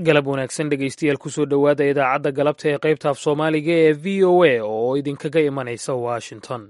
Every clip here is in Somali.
galab wanaagsan dhegaystayaal kusoo dhowaada idaacadda galabta ee qaybta af soomaaliga ee v o a oo idinkaga imanaysa washington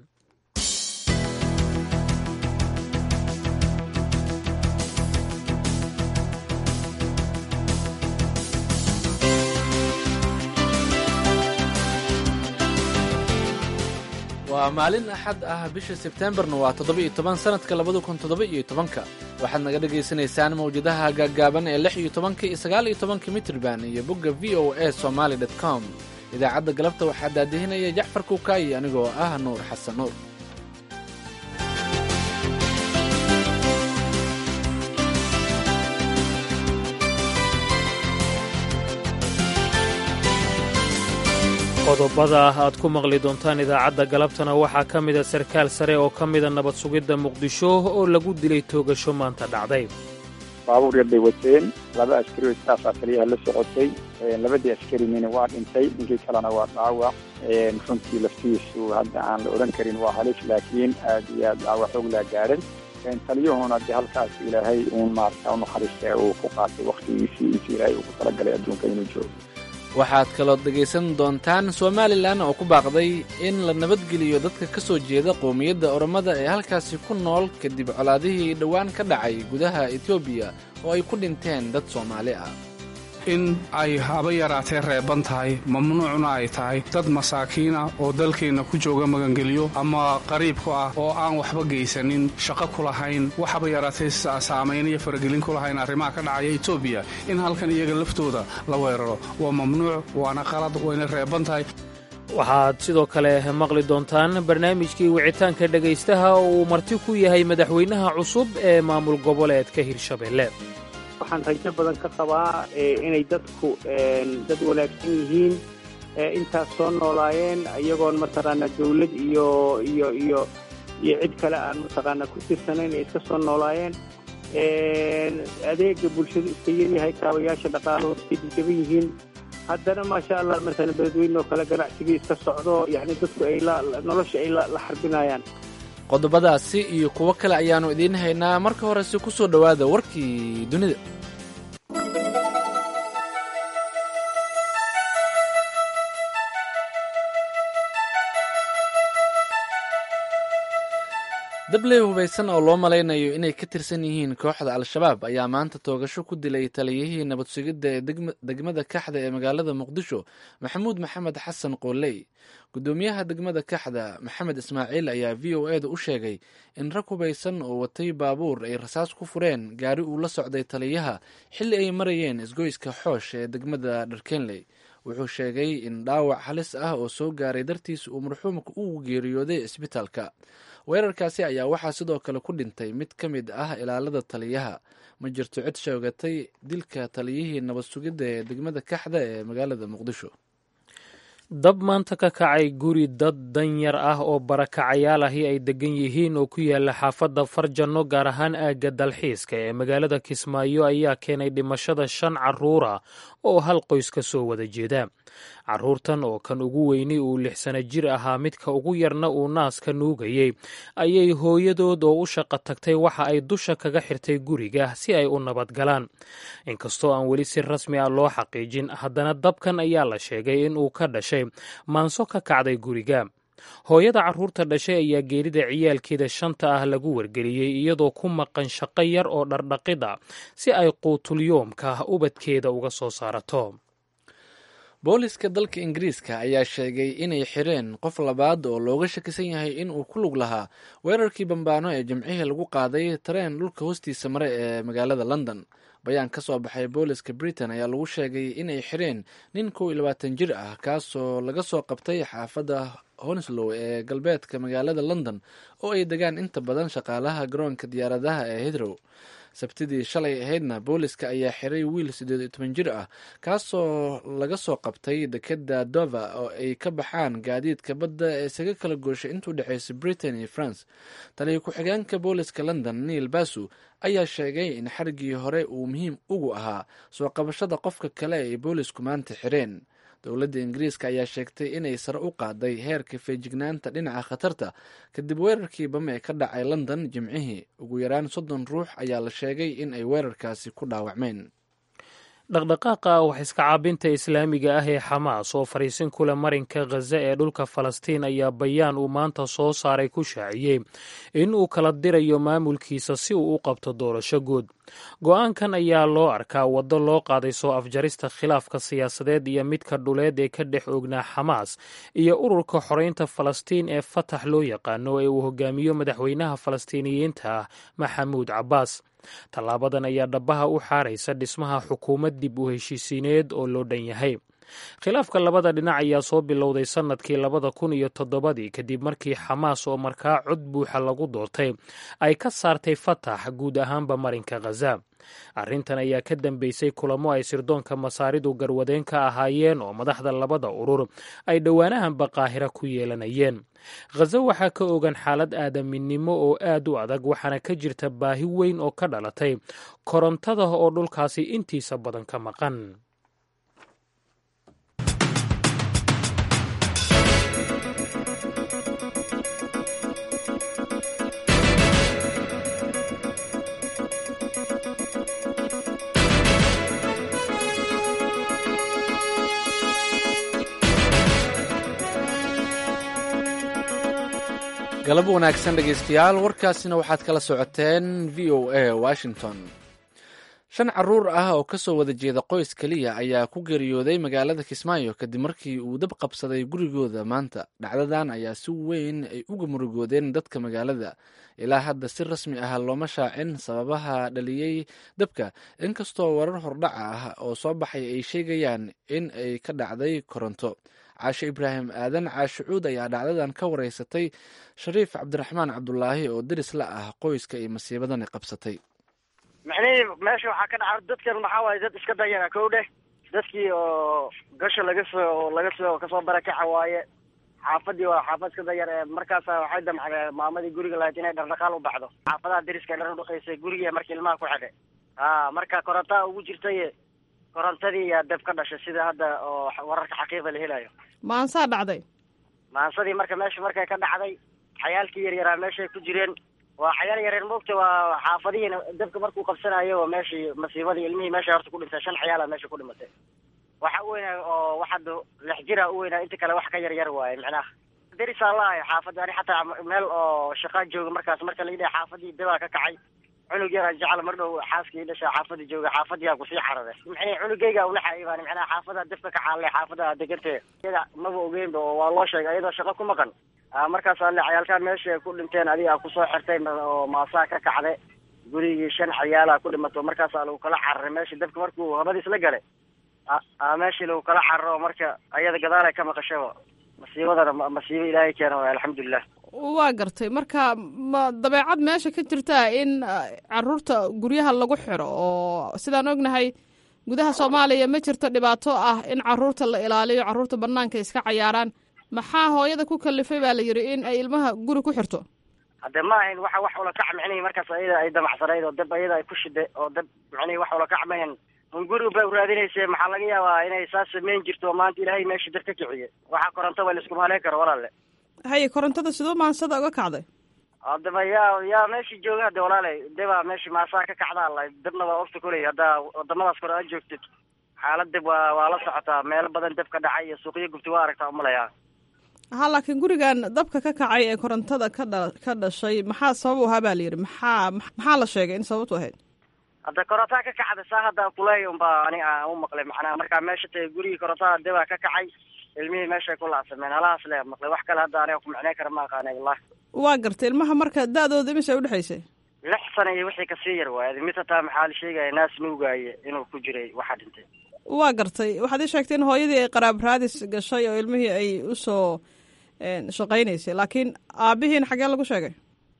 waa maalin axad ah bisha sebteembarna waa toddoba-iyo toban sanadka labada kun toddoba-iyo tobanka waxaad naga dhagaysanaysaan mawjadaha gaaggaaban ee lix iyo tobanka iyo sagaal iyo tobanka mitrban iyo bogga v o a somaali dot com idaacadda galabta waxaa daadihinaya jacfar kuukaayi anigoo ah nuur xasan nuur qodobada aad ku maqli doontaan idaacadda galabtana waxaa ka mida sarkaal sare oo ka mida nabad sugidda muqdisho oo lagu dilay toogasho maanta dhacday baabuur yar bay wateen laba askari oo istaafa kaliyaha la socotay labadii askarinina waa dhintay ninkii kalena waa dhaawac runtii laftiisu hadda aan la odhan karin waa halis laakiin aad iyo aad dhaawac xoog laa gaadhan taliyuhuna dee halkaas ilaahay uun maarata unaxariista uu ku qaatay wakhtigiisii intii ilaahay uu ku talagalay adduunka inuu joogo waxaad kaloo dhegaysan doontaan somalilan oo ku baaqday in la nabadgeliyo dadka ka soo jeeda qowmiyadda oromada ee halkaasi ku nool kadib colaadihii dhowaan ka dhacay gudaha etoobiya oo ay ku dhinteen dad soomaali ah in ay haba yaraatee reeban tahay mamnuucna ay tahay dad masaakiina oo dalkeenna ku jooga magangeliyo ama qariib ku ah oo aan waxba geysanin shaqo ku lahayn waxaba yaraatee saamayn iyo faragelin ku lahayn arrimaha ka dhacaya etoobiya in halkan iyaga laftooda la weeraro waa mamnuuc waana qalad wayna reeban tahay waxaad sidoo kale maqli doontaan barnaamijkii wicitaanka dhegaystaha oo uu marti ku yahay madaxweynaha cusub ee maamul goboleedka hirshabelle waxaan rajo badan ka qabaa inay dadku dad wanaagsan yihiin intaas soo noolaayeen iyagoon mataqaana dawlad iyo iyo iyo iyo cid kale aan mataqaana ku tirsanayn ay iska soo noolaayeen adeega bulshadu iska yaryahay kaabayaasha dhaqaalahu iska jajaban yihiin haddana maasha allah masalan beledweyne oo kale ganacsigii iska socdo yani dadku ay nolosha ay la xarbinayaan qodobadaasi iyo kuwo kale ayaannu idiin haynaa marka horese ku soo dhowaada warkii dunida dabley hubaysan oo loo malaynayo inay ka tirsan yihiin kooxda al-shabaab ayaa maanta toogasho ku dilay taliyihii nabad sugidda ee degmada kaxda ee magaalada muqdisho maxamuud maxamed xasan qooley guddoomiyaha degmada kaxda maxamed ismaaciil ayaa v o eda u sheegay in rag hubaysan oo watay baabuur ay rasaas ku fureen gaari uu la socday taliyaha xilli ay marayeen isgoyska xoosh ee degmada dharkenley wuxuu sheegay in dhaawac halis ah oo soo gaaray dartiis uu marxuumka u geeriyooday isbitaalka weerarkaasi ayaa waxaa sidoo kale ku dhintay mid ka mid ah ilaalada taliyaha ma jirto cid sheegatay dilka taliyihii nabad sugidda ee degmada kaxda ee magaalada muqdisho dab maanta ka kacay guri dad danyar ah oo barakacayaal ahi ay degan yihiin oo ku yaala xaafadda farjanno gaar ahaan aagga dalxiiska ee magaalada kismaayo ayaa keenay dhimashada shan carruura oo hal qoys ka soo wada jeeda carruurtan oo kan ugu weyni uu lix sano jir ahaa midka ugu yarna uu naaska nuugayey ayay hooyadood oo u shaqo tagtay waxa ay dusha kaga xirtay guriga si ay u nabadgalaan inkastoo aan weli si rasmi ah loo xaqiijin haddana dabkan ayaa la sheegay in uu ka dhashay maanso ka kacday guriga hooyada carruurta dhashay ayaa geerida ciyaalkeeda shanta ah lagu wargeliyey iyadoo ku maqan shaqo yar oo dhardhaqida si ay quutulyoomka ubadkeeda uga soo saarato booliska dalka ingiriiska ayaa sheegay inay xireen qof labaad oo looga shakisan yahay in uu ku lug lahaa weerarkii bambaano ee jimcihii lagu qaaday tareen dhulka hoostiisa mare ee magaalada london bayaan ka soo baxay booliska britain ayaa lagu sheegay inay xireen nin kow iyo labaatan jir ah kaasoo laga soo qabtay xaafadda honslow ee galbeedka magaalada london oo ay degaan inta badan shaqaalaha garoonka diyaaradaha ee hidrow sabtidii shalay ahaydna booliska ayaa xiray wiil siddeed iyo toban jir ah kaasoo laga soo qabtay dekeda dova oo ay ka baxaan gaadiidka badda ee isaga kala gooshay intuu dhexaysay britain iyo france taliya ku-xigeenka booliska london neil basu ayaa sheegay in xarigii hore uu muhiim ugu ahaa soo qabashada qofka kale ay boolisku maanta xireen dowladda ingiriiska ayaa sheegtay inay sare u qaaday heerka feejignaanta dhinaca khatarta kadib weerarkii bame ee ka dhacay london jimcihii ugu yaraan soddon ruux ayaa la sheegay in ay weerarkaasi ku dhaawacmeen dhaqdhaqaaqa wax iska caabinta islaamiga ah ee xamaas oo fariisin kule marinka khaza ee dhulka falastiin ayaa bayaan uu maanta soo saaray ku shaaciyey in uu kala dirayo maamulkiisa si uu u qabto doorasho guud go-aankan ayaa loo arkaa waddo loo qaaday soo afjarista khilaafka siyaasadeed iyo midka dhuleed ee ka dhex ognaa xamaas iyo ururka xoreynta falastiin ee fatax loo yaqaano ee uu hogaamiyo madaxweynaha falastiiniyiinta ah maxamuud cabbaas tallaabadan ayaa dhabaha u xaaraysa dhismaha xukuumad dib u heshiisiineed oo loo dhan yahay khilaafka labada dhinac ayaa soo bilowday sannadkii labada kun iyo toddobadii kadib markii xamaas oo markaa cod buuxa lagu doortay ay ka saartay fatax guud ahaanba marinka khaza arrintan ayaa ka dambeysay kulamo ay sirdoonka masaaridu garwadeen ka ahaayeen oo madaxda labada urur ay dhowaanahanba qaahira ku yeelanayeen khaza waxaa ka ogan xaalad aadaminimo oo aad u adag waxaana ka jirta baahi weyn oo ka dhalatay korontada oo dhulkaasi intiisa badan ka maqan galab wanaagsan dhegaystayaal warkaasina waxaad kala socoteen v o a washington shan caruur ah oo kasoo wada jeeda qoys keliya ayaa ku geeriyooday magaalada kismaayo kadib markii uu dab qabsaday gurigooda maanta dhacdadan ayaa si weyn ay uga murugoodeen dadka magaalada ilaa hadda si rasmi ah looma shaacin sababaha dhaliyey dabka inkastoo warar hordhaca ah oo soo baxay ay sheegayaan in ay ka dhacday koronto caashe ibraahim aadan caashe cuud ayaa dhacdadan ka wareysatay shariif cabdiraxmaan cabdulaahi oo deris la ah qoyska ay masiibadani qabsatay micnihii meesha waxaa ka dhaca dadkan maxaa waaye dad iska dayana kow dheh dadkii oo gasha laga soo laga soo kasoo barakaca waaye xaafadii waa xaafad iska dayar ee markaasa waxay damcdeen maamadii guriga lahayd inay dhardhaqaal u baxdo xaafadaha deriska dhar udhaqaysay gurigii markii ilmaha ku xidhay a marka korontaa ugu jirtay korontadii yaa dab ka dhashay sida hadda oo wararka xaqiiqa la helayo maansaa dhacday maansadii marka meesha markay ka dhacday xayaalkii yaryaraa meeshay ku jireen waa xayaal yareer moogta waa xaafadihiina dabka markuu qabsanayo oo meeshii masiibadii ilmihii meesha horta ku dhintay shan xayaala meesha ku dhimatay waxa u weynaa oo waxaad lix jira u weynaa inta kale wax ka yar yar waaye micnaha derisaa laahay xaafadda ani xataa meel oo shaqaa jooga markaas marka la yidhaha xaafadii dabaa ka kacay cunug yaraan jecla mar dhow xaaskii dhasha xaafadii jooga xaafadiyaa kusii xarade micnii cunugayga unaxaibaan micnaha xaafada dabka ka xaalle xaafada degantee iyada maba ogeynba oo waa loo sheegay iyadoo shaqo ku maqan markaas ale cayaalkaan meesha ku dhinteen adiga kusoo xirtay oo maasaa ka kacde gurigii shan cayaala ku dhimato markaasaa lagu kala cararay meesha dabka markuu habadiis la galay meeshii lagu kala cararo marka ayada gadaalay ka maqashaba masiibadana masiibo ilaahay keena waay alxamdulilah waa gartay marka ma dabeecad meesha ka jirtaa in caruurta guryaha lagu xiro oo sidaan ognahay gudaha soomaaliya ma jirto dhibaato ah in caruurta la ilaaliyo caruurta banaanka iska cayaaraan maxaa hooyada ku kalifay baa la yidhi in ay ilmaha guri ku xirto hadde ma ahayn waxa wax ula kac micnihii markaas ayada ay damacsanayd oo dab ayada ay ku shiday oo dab micnihii wax ula kac mahayn un guri bay uraadinayse maxaa laga yaabaa inay saas samayn jirto maanta ilaahay meesha dab ka kiciye waxaa koronto waa laiskuma haleyn karo walaalle haye korontada siduu maansada uga kacday hadaba yaa yaa meeshii jooga hade walaalay debaa meeshii maasaa ka kacdaa la dabna waa ogta koley haddaa wadamadaas kore aad joogtid xaalad dab waa waa la socotaa meelo badan dab ka dhacay iyo suuqyo gubti waa aragtaa umalayaa ha laakiin gurigan dabka ka kacay ee korontada ka dha ka dhashay maxaa sabab u ahaa baa la yidhi maxaa maxaa la sheegay in sababtu ahayd hadda korontaa ka kacda saa hadda kuleey unbaa ani aan u maqlay macnaha markaa meesha tagay gurigii korontada debaa ka kacay ilmihii meeshay ku laacsameen halahaas le maqlay wax kale hadda aniga ku micnay kara ma aqaanay wallahi waa gartay ilmaha marka da-dooda imise udhexaysay lix sana iyo wixii kasii yar waaye mid hataa maxaa la sheegaya naas nuugaaye inuu ku jiray waxaa dhintay waa gartay waxaad ii sheegtay in hooyadii ay qaraab raadis gashay oo ilmihii ay usoo shaqaynaysay laakiin aabihiina xaggee lagu sheegay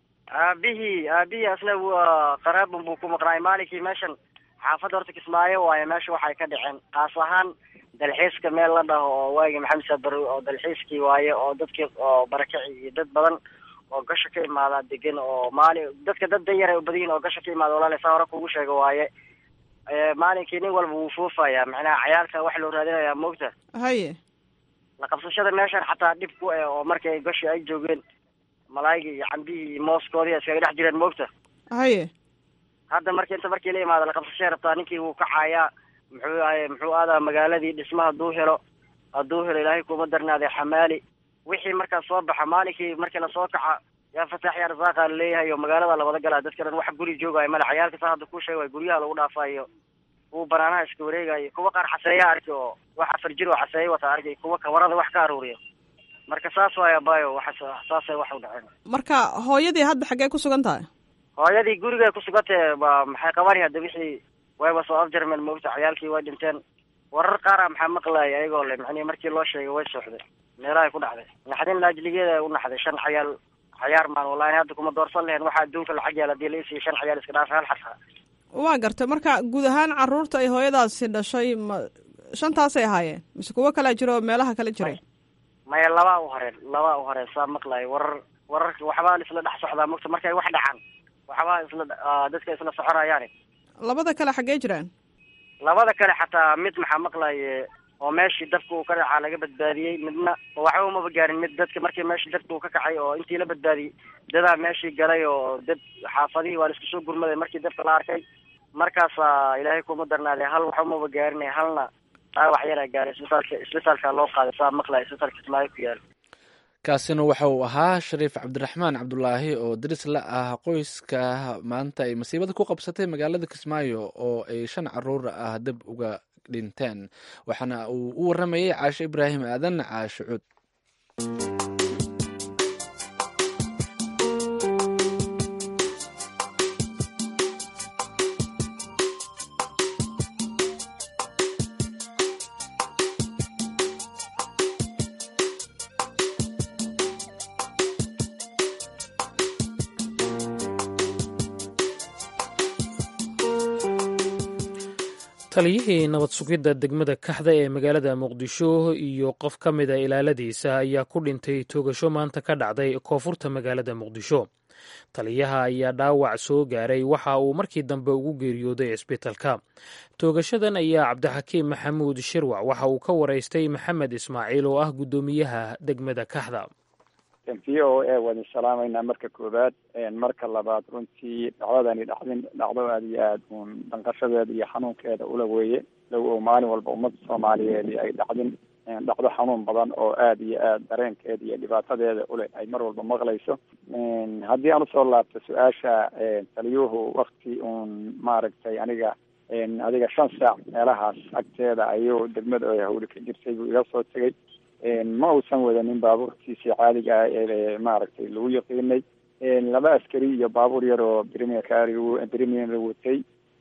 aabihii aabihii asna waa qaraabun buu ku maqnaay maalinkii meeshan xaafadda horta kismaayo waaye meesha waxay ka dhaceen kaas ahaan dalxiiska meel la dhaho oo waagi maxamed sabar oo dalxiiskii waaye oo dadkii oo barakaci iyo dad badan oo gasha ka imaada degan oo maali dadka dad danyar u badan yihin oo gasha ka imaada walaale saa hore kugu sheega waaye maalinkii nin walba wuu fuufaya macnaha cayaalka wax loo raadinayaa moogta haye la qabsashada meeshan xataa dhib ku eh oo markay gashi ay joogeen malaayigii iyo cambihii iyo mooskoodii iskaga dhex jireen moogta haye hadda marki inta markii la imaado la qabsashay rabtaa ninkii wuu kacayaa muxuu ahay muxuu aadaa magaaladii dhisma hadduu helo hadduu helo ilaahay kuma darnaaday xamaali wixii markaas soo baxa maalinkii markii lasoo kaca yaa fataax yaa rasaaqa laleeyahay oo magaalada la wada galaa dadka dhan wax guri joogaayo male cayaalka saa hadda kuu sheegay guryaha lagu dhaafayo kuwa banaanaha iska wareegayo kuwa qaar xaseeya arki oo wax afar jir oo xaseeya wata arkay kuwa kawarada wax ka aruuriyo marka saas waaya bayo waxa saasay wax u dhaceen marka hooyadii hadda xaggee ku sugan tahay hooyadii gurigay ku sugantee ba maxay qabani hadda wixii wayba soo afjarmeen moogta cayaalkii way dhinteen warar qaara maxaa maqlaaya ayagoo le macnihi markii loo sheegay way sooxday meelahay ku dhacday naxdin laajligeeda u naxday shan cayaal cayaar maan wallahi hadda kuma doorsan lahayn waxa adduunka lacag yaal hadii la isiiyo shan cayaal iska dhaafa hal xasa waa gartay marka guud ahaan caruurta ay hooyadaasi dhashay ma shantaasay ahaayeen mise kuwo kalaa jiro oo meelaha kala jiray maya labaa u horeen labaa u horeen saa maqlayo warar wararka waxbaa isla dhex socdaa mogta markay wax dhacaan waxbaa isla dadka isla soconayaani labada kale xaggee jiraan labada kale xataa mid maxaa maqlaye oo meeshii dabka uu ka dhacaa laga badbaadiyey midna waxba umaba gaarin mid dadka markii meeshii dabka uu ka kacay oo intii la badbaadiyey dadaa meeshii galay oo dad xaafadihii waa la isku soo gurmaday markii dabka la arkay markaasaa ilaahay kuma darnaaday hal wax umaba gaarin halna dhaawac yaraa gaaray isbitaalka isbitaalka loo qaaday saa maqlaya isbitaalka kismaayo ku yaala kaasina waxa uu ahaa shariif cabdiraxmaan cabdulaahi oo daris la ah qoyska maanta ay masiibada ku qabsatay magaalada kismaayo oo ay shan caruur ah dab uga dhinteen waxaana uu u waramayay caashe ibraahim aadan caashe cuud taliyihii nabad sugidda degmada kaxda ee magaalada muqdisho iyo qof ka mida ilaaladiisa ayaa ku dhintay toogasho maanta ka dhacday koonfurta magaalada muqdisho taliyaha ayaa dhaawac soo gaaray waxa uu markii dambe ugu geeriyooday cisbitalka toogashadan ayaa cabdixakiim maxamuud shirwac waxa uu ka waraystay maxamed ismaaciil oo ah guddoomiyaha degmada kaxda v o a wadin salaamaynaa marka koowaad marka labaad runtii dhacdadani dhacdin dhacdo aada iyo aada uun danqashadeeda iyo xanuunkeeda ula weeye low oo maalin walba ummadda soomaaliyeed ay dhacdin dhacdo xanuun badan oo aada iyo aada dareenkeeda iyo dhibaatadeeda ule ay mar walba maqlayso haddii aan usoo laabto su-aasha taliyuhu wakti uun maaragtay aniga adiga shan saac meelahaas agteeda ayuu degmada oo hawli ka jirtay buu iga soo tegay ma uusan wadanin baabuurkiisii caadiga ah ee maaragtay lagu yaqiinay laba askari iyo baabuur yar oo brimier brimier la watay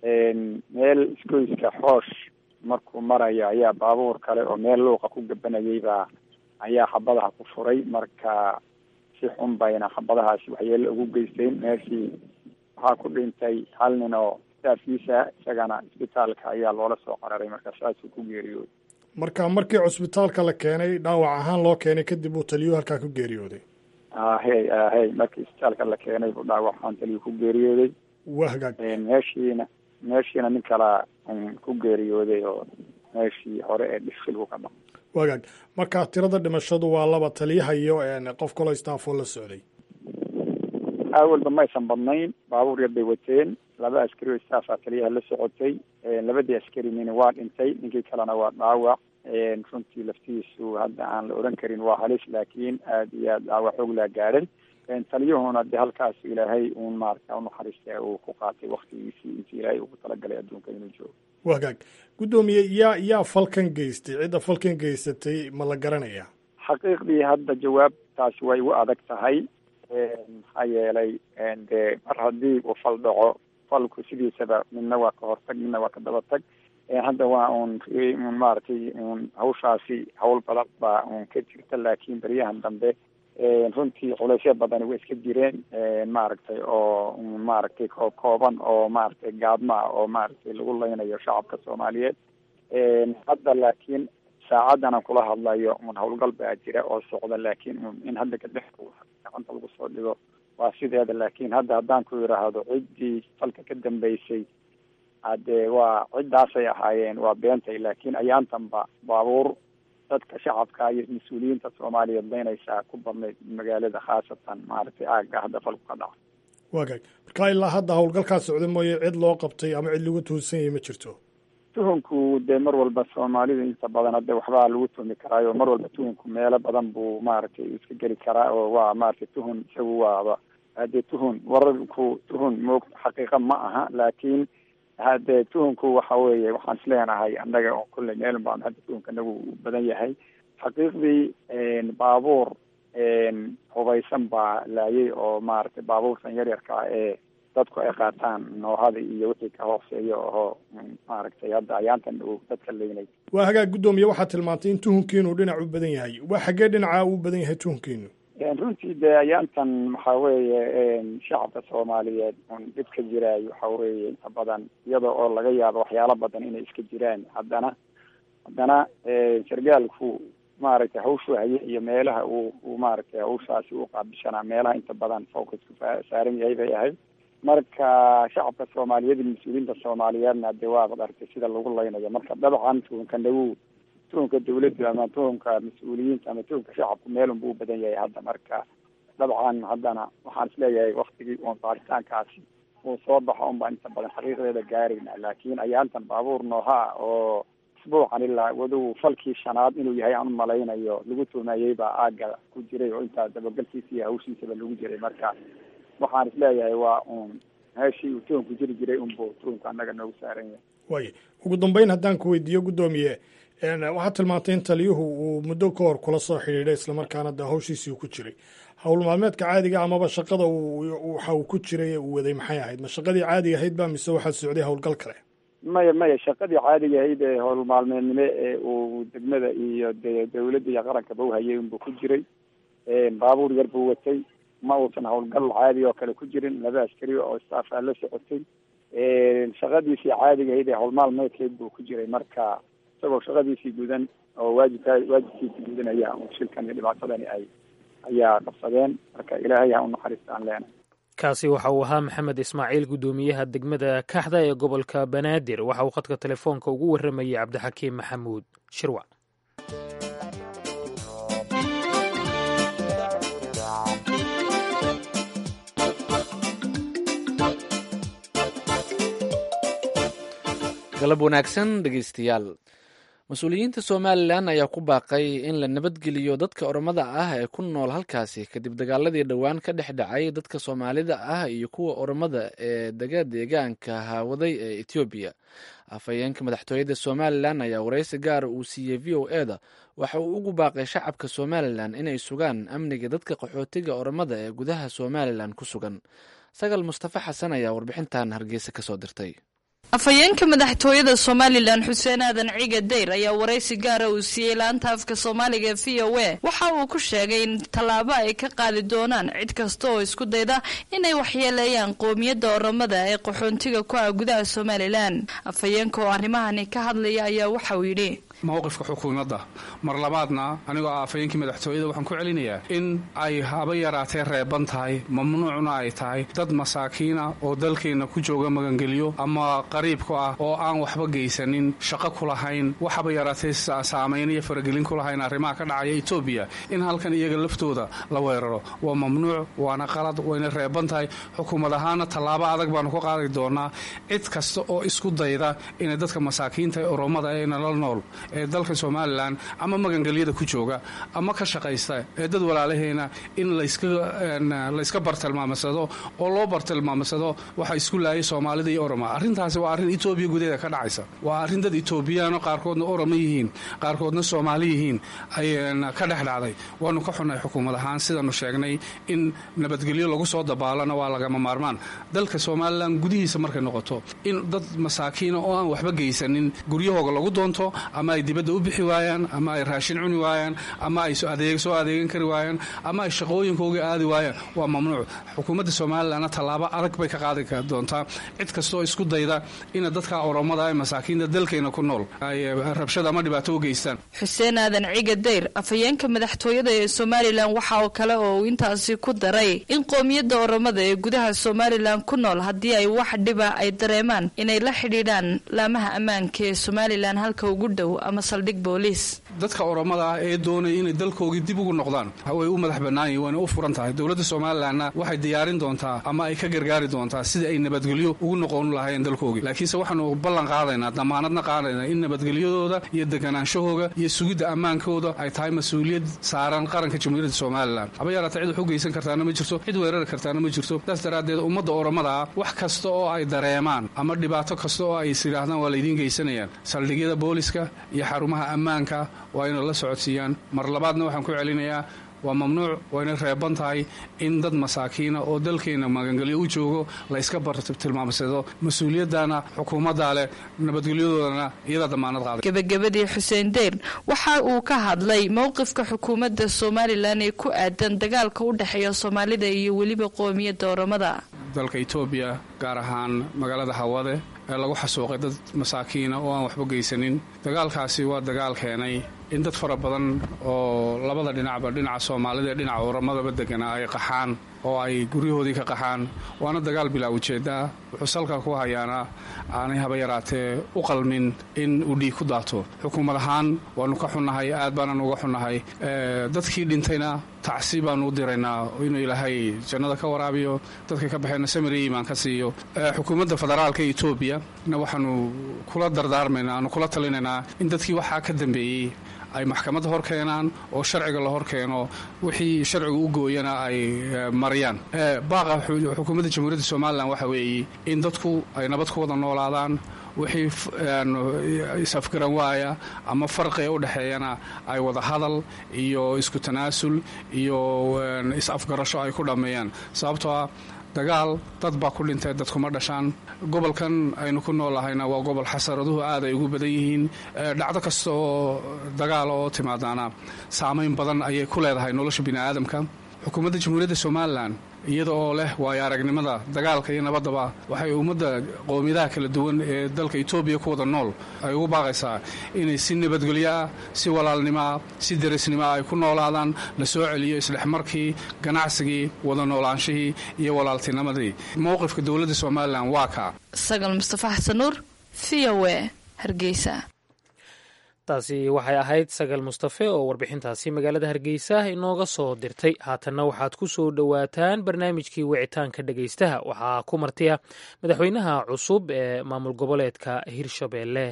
meel isgoyska xoosh markuu marayo ayaa baabuur kale oo meel luuqa ku gabanayay baa ayaa xabadaha ku furay marka si xun bayna xabadahaasi waxyeelo ugu geysteen meeshii waxaa ku dhintay hal nin oo staafkiisa isagana isbitaalka ayaa loola soo qararay marka saasuu ku geeriyooday marka markii cusbitaalka la keenay dhaawac ahaan loo keenay kadib uu taliyuhu halkaa ku geeriyooday ahey ahey markii isbitaalka la keenay buu dhaawac ahaan taliyuhu ku geeriyooday waa hagaag meeshiina meeshiina nin kalaa ku geeriyooday oo meeshii hore ee dhishilku ka dhaco waa hagaag marka tirada dhimashadu waa laba taliyaha iyo qof kaloo istaafoo la socday awalba ma aysan badnayn baabuur yar bay wateen laba askari oo istaafa taliyaha la socotay labadii askari nini waa dhintay ninkii kalena waa dhaawac runtii laftiisu hadda aan la oran karin waa halis laakiin aada iyo aad dhaawac xoog laa gaadhay taliyuhuna de halkaas ilaahay uun maarata unaxariista uu ku qaatay waktigiisii intii ilaahay ugu talagalay adduunka inuu joogo waa hagaag guddoomiye yaa yaa falkan geystay cidda falkan geysatay ma la garanaya xaqiiqdii hadda jawaabtaasi way u adag tahay maxaa yeelay dee mar haddii uu fal dhaco falku sidiisaba midna waa ka hortag midna waa ka dabatag hadda waa uun un maaragtay un hawshaasi hawl badan baa un ka jirta laakiin beryahan dambe runtii culeysyo badani way iska jireen maaragtay oo maaragtay koob kooban oo maaragtay gaadmaa oo maaragtay lagu leynayo shacabka soomaaliyeed hadda laakiin saacadan aan kula hadlayo un howlgal baa jira oo socda laakiin un in hadda kadhex gacanta lagu soo dhigo waa sideeda laakiin hadda haddaan ku yidhaahdo ciddii falka ka dambeysay hadee waa ciddaasay ahaayeen waa beentay laakiin ayaantanba baabuur dadka shacabka iyo mas-uuliyiinta soomaaliyeed leynaysaa ku badnayd magaalada khaasatan maaragtay aagga hadda falku ka dhaca waa gaag marka ilaa hadda howlgalkaa socda mooye cid loo qabtay ama cid lagu tuunsan yahay ma jirto tuhunku dee mar walba soomaalidu inta badan hadde waxbaa lagu tuhmi karaayo mar walba tuhunku meelo badan buu maaragtay iska geli karaa oo waa maaragtay tuhun isagu waaba hadee tuhun wararku tuhun moog xaqiiqa ma aha laakiin hadee tuhunku waxa weeye waxaan isleenahay annaga oo kulley meelun baan hadda tuhunka anagu u badan yahay xaqiiqdii baabuur hubaysan baa laayay oo maaragtay baabuurtan yaryarka ah ee dadku ay qaataan noohada iyo wixii ka hooseeya oo maaragtay hadda ayaantan uu dadka leynay waa hagaag guddoomiye waxaad tilmaantay in tuhunkiinu dhinac u badan yahay waa xaggee dhinacaa uu badan yahay tuhunkiinu runtii dee ayaantan waxa weeye shacabka soomaaliyeed un dhib ka jiraayo waxa weeye inta badan iyada oo laga yaabo waxyaalo badan inay iska jiraan haddana haddana sargaalku maaragtay hawshu haye iyo meelaha uu uu maaragtay hawshaasi u qaabishanaa meelaha inta badan focusku saaran yahay bay ahayd marka shacabka soomaaliyeed iyo mas-uuliyiinta soomaaliyeedna dee waabad aragtay sida lagu laynayo marka dabcan tuhunka nagu tuhunka dawladdu ama tuhunka mas-uuliyiinta ama tuhunka shacabku meelun buu u badan yahay hadda marka dabcan haddana waxaan isleeyahay waktigii uun baaritaankaasi uu soo baxo un baan inta badan xaqiiqdeeda gaarayna laakiin ayaantan baabuur nooha oo isbuucan ilaa wadow falkii shanaad inuu yahay aan umalaynayo lagu tuhmayey baa aaga ku jiray oo intaa dabagalkiisa iyo hawshiisaba lagu jiray marka waxaan isleeyahay waa uun meeshii uu tuhunku jiri jiray unbuu tuhunka annaga noogu saaran yahay waay ugu dambeyn haddaan ku weydiiyo guddoomiye waxaad tilmaantay in taliyuhu uu muddo ka hor kula soo xidhiidhay islamarkaana de hawshiisii ku jiray howl maalmeedka caadiga amaba shaqada waxa uu ku jiray ee uu waday maxay ahayd ma shaqadii caadiga ahayd ba mise waxaa socday howlgal kale maya maya shaqadii caadiga ahayd ee howl maalmeednimo ee uu degmada iyo de dawladda iyo qarankaba uhayay unbuu ku jiray baabuur yar buu watay ma uusan howlgal caadi oo kale ku jirin laba askari oo staafaa la socotay shaqadiisii caadiga ahayd ee howl maalmeedkeed buu ku jiray marka isagoo shaqadiisii gudan oo waajibka waajibkiisii gudanaya un shilkan iyo dhibaatadani ay ayaa qabsadeen marka ilaahay ha u naxariista aan leenahay kaasi waxa uu ahaa maxamed ismaaciil guddoomiyaha degmada kaxda ee gobolka banaadir waxa uu khadka telefoonka ugu warramayay cabdixakiim maxamuud shirwac galab wanaagsan dhegeystayaal mas-uuliyiinta somalilan ayaa ku baaqay in la nabadgeliyo dadka oromada ah ee ku nool halkaasi kadib dagaaladii dhowaan ka dhex dhacay dadka soomaalida ah iyo kuwa oromada ee dega deegaanka haawaday ee etoobiya afhayeenka madaxtooyada somalilan ayaa wareysi gaara uu siiyey v o e da waxa uu ugu baaqay shacabka somalilan inay sugaan amniga dadka qaxootiga oromada ee gudaha somalilan ku sugan sagal mustafa xasan ayaa warbixintan hargeysa kasoo dirtay afhayeenka madaxtooyada somalilan xuseen aadan ciga dayr ayaa waraysi gaara uu siiyey laanta afka soomaaliga v o a waxa uu ku sheegay in tallaabo ay ka qaadi doonaan cid kasta oo isku dayda inay waxyeeleeyaan qoomiyadda oramada ee qaxoontiga ku ah gudaha somalilan afhayeenka oo arrimahani ka hadlaya ayaa waxa uu yidhi mowqifka xukuumadda mar labaadna anigoo ah afhayeenkii madaxtooyada waxaan ku celinayaa in ay haba yaraatee reeban tahay mamnuucna ay tahay dad masaakiina oo dalkeenna ku jooga magangeliyo ama qariibku ah oo aan waxba geysanin shaqo ku lahayn waxaba yaraatee saamayn iyo faragelin ku lahayn arrimaha ka dhacaya etoobiya in halkan iyaga laftooda la weeraro waa mamnuuc waana qalad wayna reeban tahay xukuumad ahaana tallaabo adag baanu ka qaadi doonaa cid kasta oo isku dayda inay dadka masaakiinta ee oromada ee nala nool ee dalka somalilan ama magangelyada ku jooga ama ka shaqaysta ee dad walaalaheena in layska bartilmaamsado oo loo bartilmaamsado waxa isku laayay soomaalida iyo oroma arrintaasi waa arrin etoobiya gudaheeda ka dhacaysa waa arrin dad etoobiyaano qaarkoodna oroma yihiin qaarkoodna soomaali yihiin ayna ka dhex dhacday waanu ka xunay xukuumad ahaan sidaanu sheegnay in nabadgelyo lagu soo dabaalana waa lagama maarmaan dalka somalilan gudihiisa markay noqoto in dad masaakiina oo aan waxba geysanin guryahooga lagu doonto ama ay dibadda u bixi waayaan ama ay raashin cuni waayaan ama ay soo adeegan kari waayaan ama ay shaqooyinkooga aadi waayaan waa mamnuuc xukuumadda somalilanna tallaabo adag bay ka qaadi doontaa cid kastaoo isku dayda ina dadka oromada ee masaakiinta dalkeena ku nool ay rabshada ama dhibaato u geystaan xuseen aadan ciga dayr afhayeenka madaxtooyada ee somalilan waxa oo kale oo uu intaasi ku daray in qoomiyadda oromada ee gudaha somalilan ku nool haddii ay wax dhiba ay dareemaan inay la xidhiidhaan laamaha ammaanka ee somalilan halka ugu dhow ama saldhig booliis dadka oromada ah ee doonaya inay dalkoogii dib ugu noqdaan way u madax bannaan yihin wayna u furan tahay dowladda somalilanna waxay diyaarin doontaa ama ay ka gargaari doontaa sidai ay nabadgelyo ugu noqon lahaayeen dalkoogii laakiinse waxaanu ballan qaadaynaa damaanadna qaadaynaa in nabadgelyadooda iyo deganaanshahooga iyo sugidda ammaankooda ay tahay mas-uuliyad saaran qaranka jamhuuriyadda somalilan haba yaraata cid wax u geysan kartaana ma jirto cid weerari kartaana ma jirto saas daraaddeed ummadda oromada ah wax kasta oo ay dareemaan ama dhibaato kasta oo ay is yidhaahdaan waa laydiin geysanayaan saldhigyada booliska iyo xarumaha ammaanka waa inay la socodsiiyaan mar labaadna waxaan ku celinayaa waa mamnuuc wayna reeban tahay in dad masaakiina oo dalkeenna magangelyo u joogo layska bartilmaamsado mas-uuliyaddana xukuumaddaa leh nabadgelyadoodana iyadaa damaanad qaaday gebagabadii xuseen deyr waxa uu ka hadlay mowqifka xukuumadda somalilan ee ku aadan dagaalka u dhexeeya soomaalida iyo weliba qoomiyadda oromada dalka etoobiya gaar ahaan magaalada hawade ee lagu xasuuqay dad masaakiina oo aan waxba geysanin dagaalkaasi waa dagaal keenay in dad fara badan oo labada dhinacba dhinaca soomaalida ee dhinaca oramadaba deganaa ay qaxaan oo ay guryahoodii ka qaxaan waana dagaal bilaa ujeeddaa wuxuu salka ku hayaana aanay haba yaraatee u qalmin in uu dhiig ku daato xukuumad ahaan waannu ka xunnahay aad baanan uga xunnahay dadkii dhintayna tacsi baanu u diraynaa inuu ilaahay jannada ka waraabiyo dadka ka baxeenna samir iyo iimaan ka siiyo xukuumadda federaalka etoobiya na waxaanu kula dardaarmaynaa aanu kula talinaynaa in dadkii waxaa ka dambeeyey ay maxkamadda hor keenaan oo sharciga la hor keeno wixii sharciga u gooyana ay mariyaan baaqa xukuumadda jamhuuriyadda somalilan waxa weeye in dadku ay nabad ku wada noolaadaan wixii is-afgaran waaya ama farqiga u dhexeeyana ay wada hadal iyo isku tanaasul iyo is-afgarasho ay ku dhammeeyaan sababtoo ah dagaal dad baa ku dhintay dad kuma dhashaan gobolkan aynu ku noolahayna waa gobol xasaraduhu aad ay ugu badan yihiin dhacdo kasta oo dagaal oo timaadaana saamayn badan ayay ku leedahay nolosha bini'aadamka xukuumadda jamhuuriyadda somalilan iyada oo leh waayo aragnimada dagaalka iyo nabaddaba waxay ummadda qowmiyadaha kala duwan ee dalka etoobiya ku wada nool ay ugu baaqaysaa inay si nabadgelyo ah si walaalnimo ah si derisnimo ah ay ku noolaadaan la soo celiyo isdhexmarkii ganacsigii wada noolaanshihii iyo walaaltinimadii mowqifka dowladda somalilan waa kaa sagal mustafa xasan nuur v o e hargeysa taasi waxay ahayd sagal mustafe oo warbixintaasi magaalada hargeysa inooga soo dirtay haatanna waxaad ku soo dhowaataan barnaamijkii wicitaanka dhegaystaha waxaa ku martiya madaxweynaha cusub ee maamul goboleedka hirshabeelle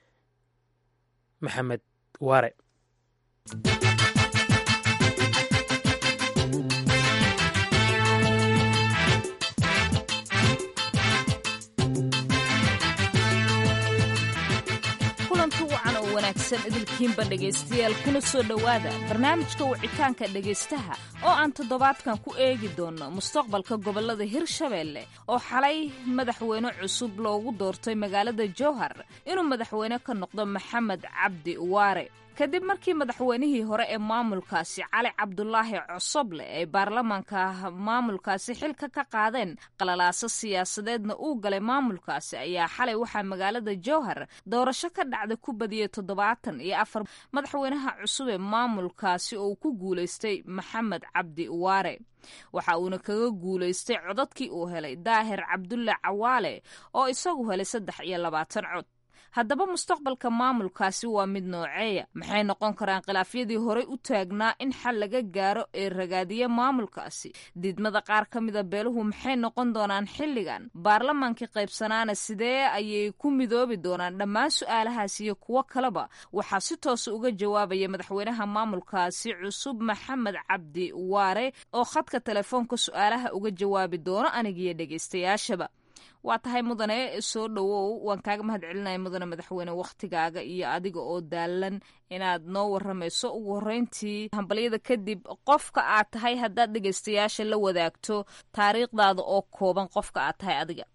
maxamed waare wanaagsan idilkiinba dhegaystayaal kuna soo dhowaada barnaamijka wicitaanka dhegaystaha oo aan toddobaadkan ku eegi doono mustaqbalka gobolada hirshabeelle oo xalay madaxweyne cusub loogu doortay magaalada jowhar inuu madaxweyne ka noqdo maxamed cabdi waare kadib markii madaxweynihii hore ee maamulkaasi cali cabdulaahi cosoble ay baarlamaanka maamulkaasi xilka ka qaadeen qalalaaso siyaasadeedna uu galay maamulkaasi ayaa xalay waxaa magaalada jowhar doorasho ka dhacda ku badiyey toddobaatan iyo afar madaxweynaha cusub ee maamulkaasi oo uu ku guulaystay maxamed cabdi waare waxa uuna kaga guulaystay codadkii uu helay daahir cabdulle cawaale oo isagu helay saddex iyo labaatan cod haddaba mustaqbalka maamulkaasi waa mid nooceeya maxay noqon karaan khilaafyadii horey u taagnaa in xal laga gaaro ee ragaadiya maamulkaasi diidmada qaar ka mida beeluhu maxay noqon doonaan xilligan baarlamaankii qaybsanaana sidee ayay ku midoobi doonaan dhammaan su-aalahaas iyo kuwo kaleba waxaa si toosa uga jawaabaya madaxweynaha maamulkaasi cusub maxamed cabdi waare oo khadka telefoonka su-aalaha uga jawaabi doono anigiyo dhegaystayaashaba waa tahay mudane soo dhowow waan kaaga mahad celinaya mudane madaxweyne wakhtigaaga iyo adiga oo daalan inaad noo waramayso ugu horreyntii hambalyada kadib qofka aad tahay haddaad dhegaystayaasha la wadaagto taariikhdaada oo kooban qofka aad tahay adiga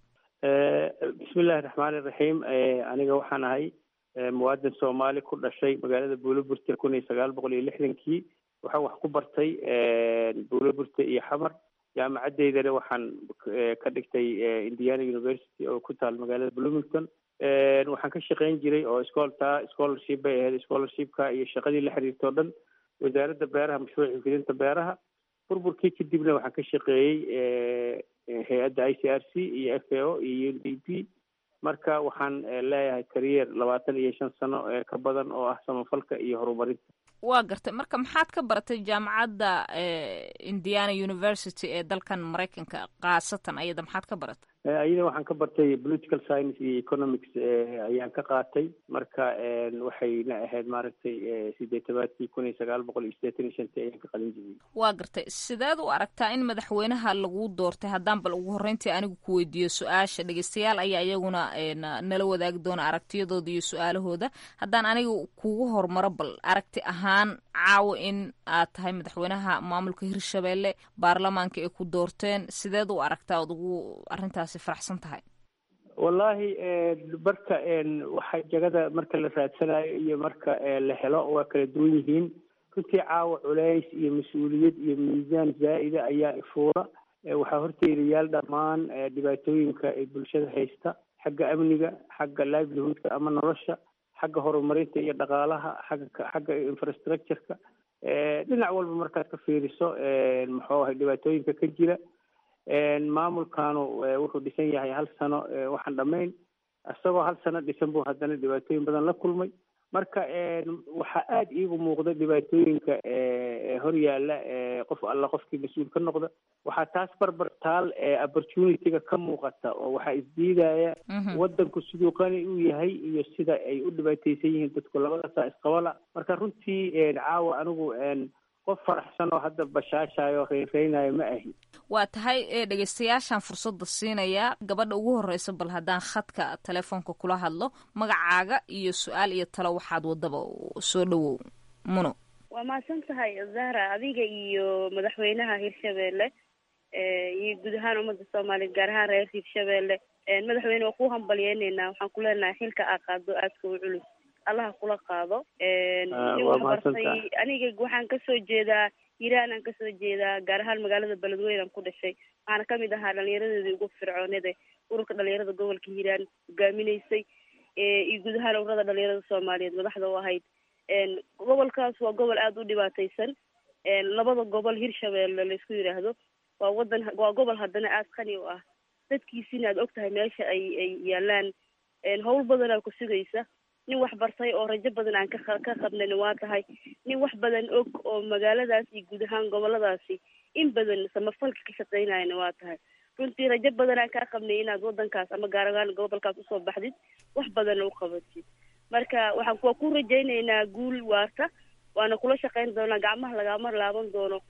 bismillahi raxmaani raxiim aniga waxaan ahay muwaadin soomaali ku dhashay magaalada buuloburte kun iyo sagaal boqol iyo lixdankii waxaan wax ku bartay buuloburte iyo xamar jaamacadeydana waxaan ka dhigtay indiana university oo ku taal magaalada bloomington waxaan ka shaqayn jiray oo scoolta scholarship bay ahayd scholarshipka iyo shaqadii la xiriirta o dhan wasaaradda beeraha mashruuca fidinta beeraha burburkii kadibna waxaan ka shaqeeyey hay-adda i c r c iyo f a o iyo u n d p marka waxaan leeyahay kariyer labaatan iyo shan sano ee ka badan oo ah samafalka iyo horumarinta waa gartay marka maxaad ka baratay jaamacadda indiana university ee dalkan maraykanka khaasatan ayada maxaad ka baratay ayada waxaan ka bartay political science iyo economics ayaan ka qaatay marka waxayna ahayd maaragtay sideetabaadkii kun iyo sagaal boqol iyo sideetan iyo shantii ayaan ka qalin jibiyey waa gartay sideed u aragtaa in madaxweynaha lagu doortay haddaan bal ugu horreyntii anigu ku weydiiyo su-aasha dhegeystayaal ayaa iyaguna nala wadaagi doona aragtiyadooda iyo su-aalahooda haddaan aniga kugu hormaro bal aragti ahaan caawo in aad tahay madaxweynaha maamulka hirshabelle baarlamaanka ay ku doorteen sideed u aragtaa ood ugu arrintaasi faraxsan tahay wallaahi marka waxa jagada marka la raadsanayo iyo marka la helo waa kala duwan yihiin runtii caawa culays iyo mas-uuliyad iyo miisaan zaa'ida ayaa ifuura waxaa horteeda yaal dhammaan dhibaatooyinka ay bulshada haysta xagga amniga xagga livelihoodka ama nolosha xagga horumarinta iyo dhaqaalaha xagga xagga infrastructureka dhinac walba markaad ka fiiriso muxuu ahay dhibaatooyinka ka jira maamulkanu wuxuu dhisan yahay hal sano waxaan dhammayn isagoo hal sano dhisan buu haddana dhibaatooyin badan la kulmay marka waxaa aada iigu muuqda dhibaatooyinka hor yaalla qof alla qofkii mas-uul ka noqda waxaa taas barbar taal opportunityga ka muuqata oo waxaa isdiidaya wadanku siduu qani u yahay iyo sida ay u dhibaateysan yihiin dadku labadaasaa isqabala marka runtii caawa anigu qof faraxsan oo hadda bashaashayo reyreynayo ma ahi waa tahay dhegeystayaashaan fursadda siinaya gabadha ugu horreysa bal haddaan khadka telefoonka kula hadlo magacaaga iyo su-aal iyo talo waxaad wadaba soo dhawow muno waa mahadsan tahay zahra adiga iyo madaxweynaha hirshabelle iyo guud ahaan ummadda soomaaliyeed gaar ahaan reer hirshabelle madaxweyne waa ku hambalyeyneynaa waxaan ku leenahay xilka aa qaado aadka u culus allaha kula qaado nin waxbartay aniga waxaan kasoo jeedaa hiiraan aan kasoo jeedaa gaar ahaan magaalada beledweyne aan ku dhashay waxaana kamid ahaa dhalinyaradeedii ugu fircoonada ururka dhalinyarada gobolka hiiraan hogaaminaysay iyo guud ahaan ururada dhalinyarada soomaaliyeed madaxda u ahayd gobolkaas waa gobol aada u dhibaateysan labada gobol hirshabelle laysku yidhaahdo waa wadan waa gobol haddana aada qani u ah dadkiisina aad og tahay meesha ay ay yaalaan howl badanaa ku sugaysa nin wax bartay oo rajo badan aan ka ka qabnani waa tahay nin wax badan og oo magaaladaas iyo guud ahaan goboladaasi in badan samafalka ka shaqeynayana waa tahay runtii rajo badan aan kaa qabnay inaad wadankaas ama gaar ahaan gobolkaas usoo baxdid wax badanna u qabatid marka waxaan waa ku rajaynaynaa guul waarta waana kula shaqeyn doonaa gacmaha lagama laaban doono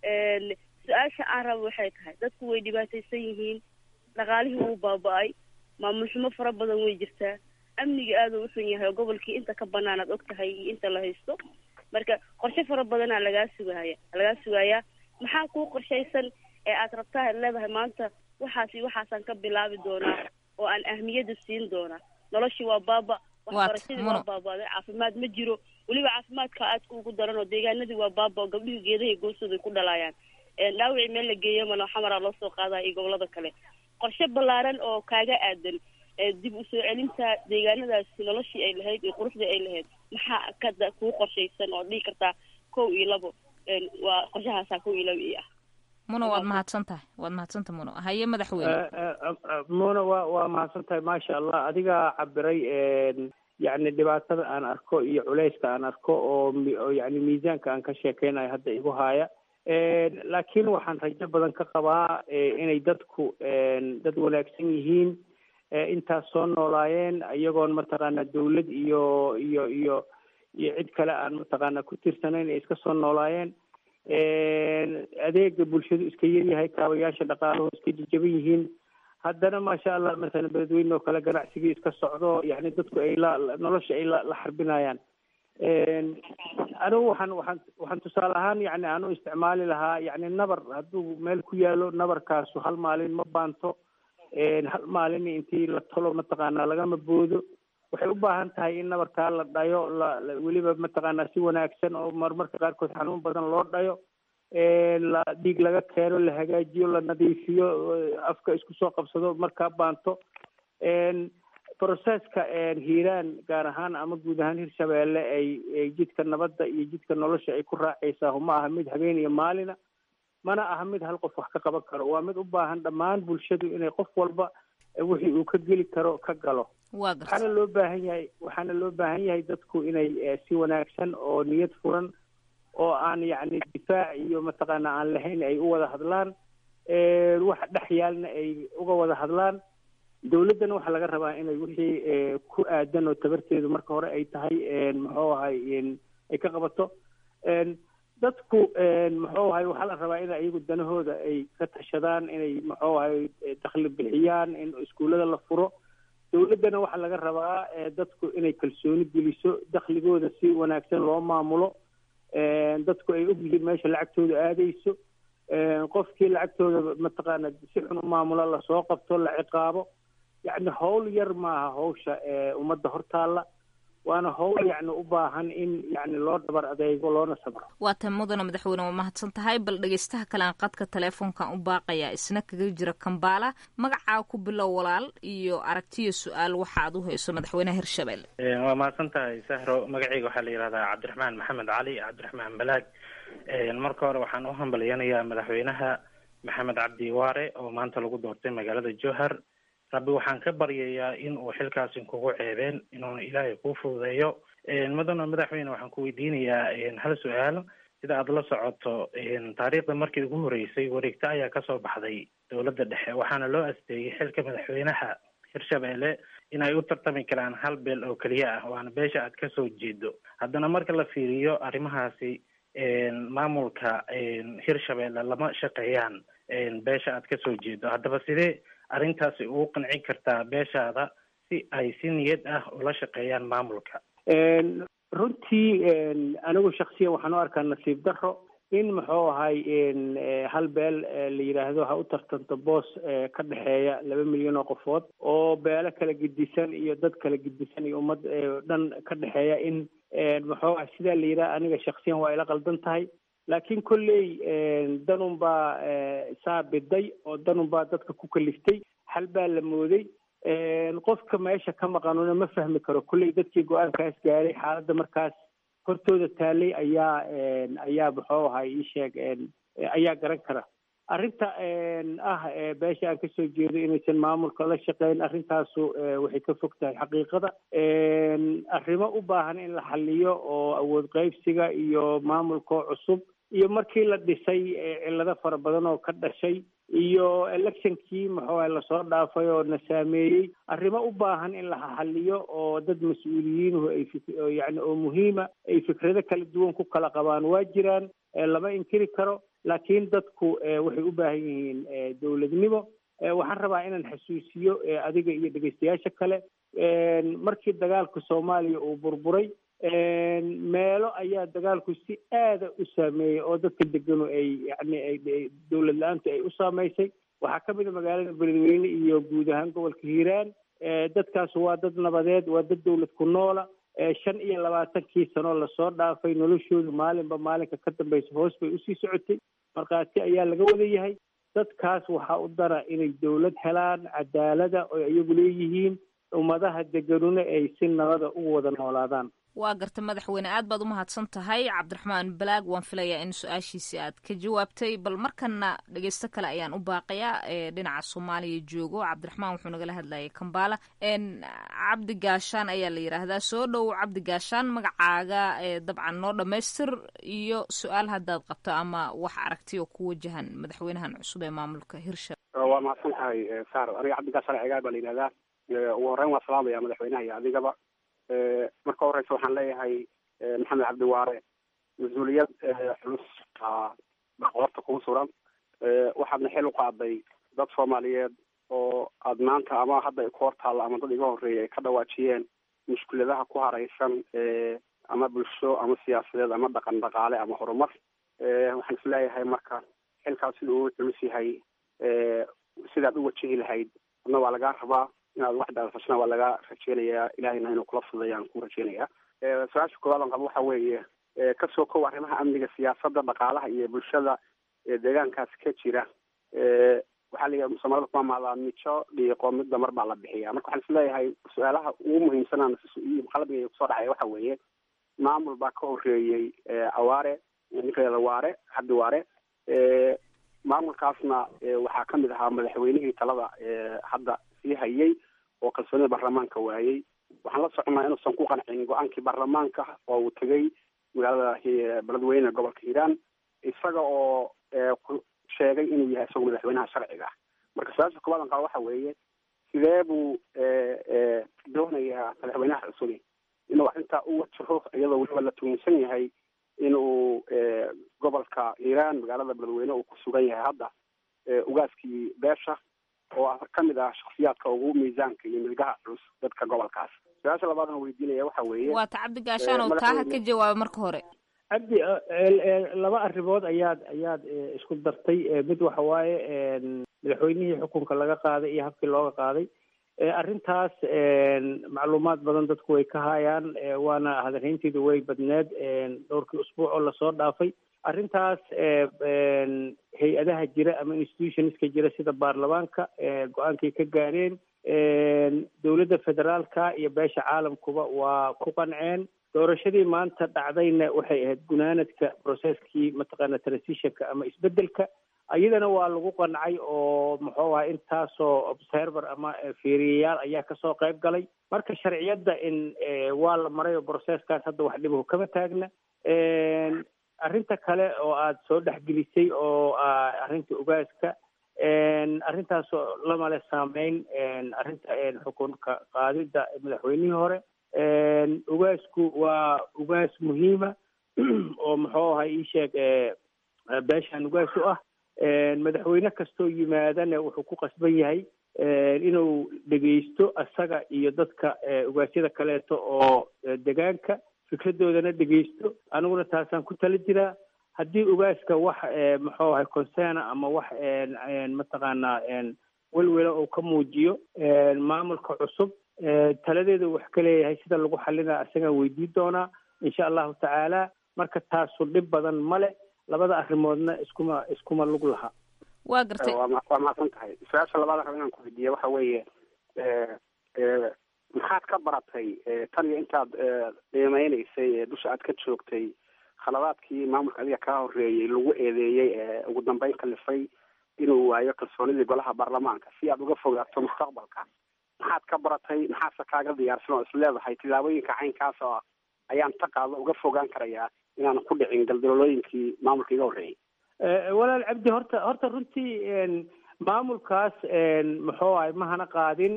su-aasha aan rabo waxay tahay dadku way dhibaataysan yihiin dhaqaalihii wuu baaba-ay maamul xumo fara badan way jirtaa amniga aada u xun yahay oo gobolkii inta ka banaan aad og tahay iyo inta la haysto marka qorshe fara badanaa lagaa sugahaya lagaa sugayaa maxaa kuu qorshaysan ee aad rabtaa ad leedahay maanta waxaasi waxaasaan ka bilaabi doonaa oo aan ahmiyada siin doonaa noloshii waa baaba waxbarashadii waa baabaaday caafimaad ma jiro weliba caafimaadka aadka ugu daran oo deegaanadii waa baaba oo gabdhihii geedahay goostooda ay ku dhalaayaan dhaawicii meel la geeyo malo xamaraa loo soo qaadaya iyo gobolada kale qorshe ballaaran oo kaaga aadan dib u soo celinta deegaanadaasi noloshii ay lahayd iyo quruxdii ay lahayd maxaa kada kuu qorshaysan oo dhihi kartaa kow iyo labo waa qorshahaasaa kow iyo labo io ah muno waad mahadsan tahay waad mahadsantahay muno haye madaxweyne muno waa waa mahadsan tahay maasha allah adigaa cabiray yacni dhibaatada aan arko iyo culayska aan arko oo oo yani miisaanka aan ka sheekeynayo hadda igu haaya laakiin waxaan rajo badan ka qabaa inay dadku dad wanaagsan yihiin intaas soo noolaayeen iyagoon mataqaana dawlad iyo iyo iyo iyo cid kale aan mataqaana ku tirsanayn ay iska soo noolaayeen adeega bulshadu iska yaryahay kaabayaasha dhaqaaluhu iska jajaban yihiin haddana maasha allah masalan beledweyne oo kale ganacsigii iska socdo yani dadku ay la nolosha ay la la xarbinayaan anigu waxaan waxaan waxaan tusaale ahaan yani aan u isticmaali lahaa yani nabar hadduu meel ku yaalo nabarkaasu hal maalin ma baanto hal maalin intii la tolo mataqaanaa lagama boodo waxay u baahan tahay in nabarkaa la dhayo la weliba mataqaanaa si wanaagsan oo marmarka qaarkood xanuun badan loo dhayo la dhiig laga keeno la hagaajiyo la nadiifiyo afka isku soo qabsado markaa baanto processka hiiraan gaar ahaan ama guud ahaan hirshabeelle ay jidka nabadda iyo jidka nolosha ay ku raacaysaa ma aha mid habeen iyo maalina mana aha mid hal qof wax ka qaban karo waa mid u baahan dhammaan bulshadu inay qof walba wixii uu ka geli karo ka galo waa garta waxaana loo baahan yahay waxaana loo baahan yahay dadku inay si wanaagsan oo niyad furan oo aan yacni difaac iyo mataqaana aan lahayn ay u wada hadlaan waxa dhex yaalna ay uga wada hadlaan dawladdana waxaa laga rabaa inay wixii ku aadan oo tabarteedu marka hore ay tahay muxuu ahay ay ka qabato dadku muxuu ahay waxaa la rabaa in iyagu danahooda ay ka tashadaan inay muxuu ahay dakhli bixiyaan in iskuullada la furo dawladdana waxaa laga rabaa dadku inay kalsooni geliso dakhligooda si wanaagsan loo maamulo dadku ay ogyihiin meesha lacagtooda aadayso qofkii lacagtooda mataqaana si xun u maamulo lasoo qabto la ciqaabo yacni howl yar maaha hawsha ummadda hortaalla waana howl yacni u baahan in yacni loo dhabar adeego loona sabro waa tan mudana madaxweyne waa mahadsan tahay bal dhegeystaha kale aan qadka teleefonkan u baaqayaa isna kaga jira kambaala magacaa ku bilow walaal iyo aragtiyo su-aal waxa aad u hayso madaxweynaha hirshabelle waa mahadsan tahay sahro magacayga waxaa la yihahdaa cabdiraxmaan maxamed cali cabdiraxmaan balaag marka hore waxaan u hambalyanayaa madaxweynaha maxamed cabdi waare oo maanta lagu doortay magaalada jowhar rabbi waxaan ka baryayaa in uu xilkaasi kugu ceebeen inuuna ilaahay kuu fududeeyo mudana madaxweyne waxaan ku weydiinayaa hal su-aal sida aada la socoto taariikhda markii ugu horeysay wareegto ayaa kasoo baxday dowladda dhexe waxaana loo asteeyey xilka madaxweynaha hirshabelle in ay u tartami karaan hal beel oo keliya ah waana beesha aad kasoo jeedo haddana marka la fiiriyo arrimahaasi maamulka hirshabelle lama shaqeeyaan beesha aad kasoo jeedo haddaba sidee arrintaasi ugu qancin kartaa beeshaada si ay si niyad ah ula shaqeeyaan maamulka runtii anigu shaksiyan waxaan u arkaa nasiib daro in muxuu ahay hal beel la yidhaahdo ha u tartanto boos ka dhexeeya laba milyan oo qofood oo beelo kala gedisan iyo dad kala gedisan iyo ummad dhan ka dhexeeya in muxuu ahay sidaa la yidhaha aniga shaksiyan waa ila qaldan tahay laakiin kolley danun baa saa biday oo danun baa dadka ku kaliftay hal baa la mooday qofka meesha ka maqanuna ma fahmi karo kolley dadkii go-aankaas gaaray xaaladda markaas hortooda taalay ayaa ayaa muxuu ahay ii sheeg ayaa garan kara arrinta ah beesha aan kasoo jeedo inaysan maamulka la shaqeyn arrintaasu waxay ka fog tahay xaqiiqada arrimo u baahan in la xaliyo oo awood qaybsiga iyo maamulkoo cusub iyo markii la dhisay cillado fara badan oo ka dhashay iyo electionkii muxuu ahay lasoo dhaafay oo na saameeyey arrimo u baahan in la xaliyo oo dad mas-uuliyiinuhu ay yani oo muhiima ay fikrado kala duwan ku kala qabaan waa jiraan lama inkiri karo laakiin dadku waxay u baahan yihiin dowladnimo waxaan rabaa inaan xasuusiyo adiga iyo dhegeystayaasha kale markii dagaalka soomaaliya uu burburay meelo ayaa dagaalku si aada u saameeyey oo dadka deganu ay yani ay dowlad la-aantu ay u saameysay waxaa ka mid a magaalada beledweyne iyo guud ahaan gobolka hiiraan dadkaas waa dad nabadeed waa dad dowlad ku noola shan iyo labaatankii sanoo lasoo dhaafay noloshoodu maalinba maalinka ka dambeysa hoos bay usii socotay markhaati ayaa laga wada yahay dadkaas waxaa u dara inay dowlad helaan cadaalada oo iyagu leeyihiin ummadaha deganuna ay si nabada ugu wada noolaadaan waa garta madaxweyne aad baad u mahadsan tahay cabdiraxmaan balaag waan filayaa in su-aashiisi aad ka jawaabtay bal markana dhegeysto kale ayaan u baaqayaa ee dhinaca soomaaliya joogo cabdiraxmaan wuxuu nagala hadlayay kambaala cabdi gaashaan ayaa la yidhaahdaa soo dhow cabdi gaashaan magacaaga dabcan noo dhamaystir iyo su-aal haddaad qabto ama wax aragti oo ku wajahan madaxweynahan cusub ee maamulka hirsha waa mahadsan tahay saar aniga cabdi gaashaan cigaal baa la yidhahdaa ugu horreyn waa salaamaya madaxweynaha iyo adigaba marka horeysa waxaan leeyahay maxamed cabdiwaare mas-uuliyad culus qoorta kugu suran waxaadna xil u qaaday dad soomaaliyeed oo aad maanta ama hadda ku hortaalla ama dad iga horreeyay ay ka dhawaajiyeen mushkuladaha ku hareysan ama bulsho ama siyaasadeed ama dhaqan dhaqaale ama horumar waxaan is leeyahay marka xilkaas sida uu culus yahay sidaad u wajihi lahayd adna waa lagaa rabaa inaad wax daafashana waa laga rajeynayaa ilahayna inuu kula fudeeya aan ku rajeynayaa su-aasha koowaad aan qabo waxa weeye kasoo kow arrimaha amniga siyaasadda dhaqaalaha iyo bulshada deegaankaas ka jira waxaa la yidhaha soomaalida ku amaadaa mijo dhiiqo midba mar baa la bixiya marka waxaan isleeyahay su-aalaha ugu muhiimsanaan qalbiga kusoo dhacaya waxa weeye maamul baa ka horeeyey awaare ninkeeda waare cabdi waare maamulkaasna waxaa kamid ahaa madaxweynihii talada hadda sii hayay oo kalsoonida baarlamaanka waayey waxaan la soconaa inuusan ku qancin go-aankii baarlamaanka oo uu tegay magaalada beledweyne gobolka hiiraan isaga oo sheegay inuu yahay isagu madaxweynaha sharciga ah marka su-aasha koowaad an qaba waxa weeye sidee buu doonayaa madaxweynaha cusubi inuu arrintaa u wajaho iyadoo weliba la tuginsan yahay inuu gobolka hiiraan magaalada beledweyne uu ku sugan yahay hadda ugaaskii beesha oo kamid ah shaksiyaadka ugu miisaanka iyo milgaha culus dadka gobolkaas su-aasha labaad aan weydiinaya waxa weeye waa ta cabdi gaashaan oo taaha ka jawaaba marka hore cabdi laba arrimood ayaad ayaad isku dartay mid waxa waaye madaxweynihii xukunka laga qaaday iyo habkii looga qaaday arrintaas macluumaad badan dadku way ka hayaan waana hadalhaynteedu way badneed dhowrkii usbuuc oo lasoo dhaafay arrintaas hay-adaha jira ama institutionska jira sida baarlamaanka go-aankay ka gaareen dowladda federaalka iyo beesha caalamkuba waa ku qanceen doorashadii maanta dhacdayna waxay ahayd gunaanadka processkii mataqaana transitionka ama isbedelka iyadana waa lagu qancay oo muxuu aha intaasoo observer ama fiiriyayaal ayaa kasoo qayb galay marka sharciyadda in waa la maray oo processkaas hadda wax dhibahu kama taagna arrinta kale oo aada soo dhexgelisay oo arrinta ugaaska arrintaasoo lamale saameyn arrinta xukunka qaadida madaxweynihii hore ugaasku waa ugaas muhiima oo muxuu ahay ii sheeg beeshaan ugaas u ah madaxweyne kastoo yimaadana wuxuu ku qasban yahay inuu dhegeysto isaga iyo dadka ugaasyada kaleeto oo degaanka fikradoodana dhegeysto aniguna taasaan ku tala jiraa haddii ugaaska wax muxuu ahay concerna ama wax mataqaanaa welwela uu ka muujiyo maamulka cusub taladeeda wax ka leeyahay sida lagu xalina isagaan weydiin doonaa insha allahu tacaala marka taasu dhib badan male labada arrimoodna iskuma iskuma lug laha waa gartay waa mahadsan tahay su-aasha labaad raba inaan ku weydiiya waxa weeye maxaad ka baratay tan iyo intaad qiimeyneysay dusha aad ka joogtay khaladaadkii maamulka adiga kaa horeeyey lagu eedeeyey ee ugu dambeyn kalifay inuu waayo kalsoonidii golaha baarlamaanka si aad uga fogaato mustaqbalka maxaad ka baratay maxaase kaaga diyaarsan oo isleedahay tillaabooyinka caynkaas oo ayaan ta qaado uga fogaan karayaa inaanan ku dhicin galdalolooyinkii maamulka iga horreeyey walaal cabdi horta horta runtii maamulkaas muxuu ahay mahana qaadin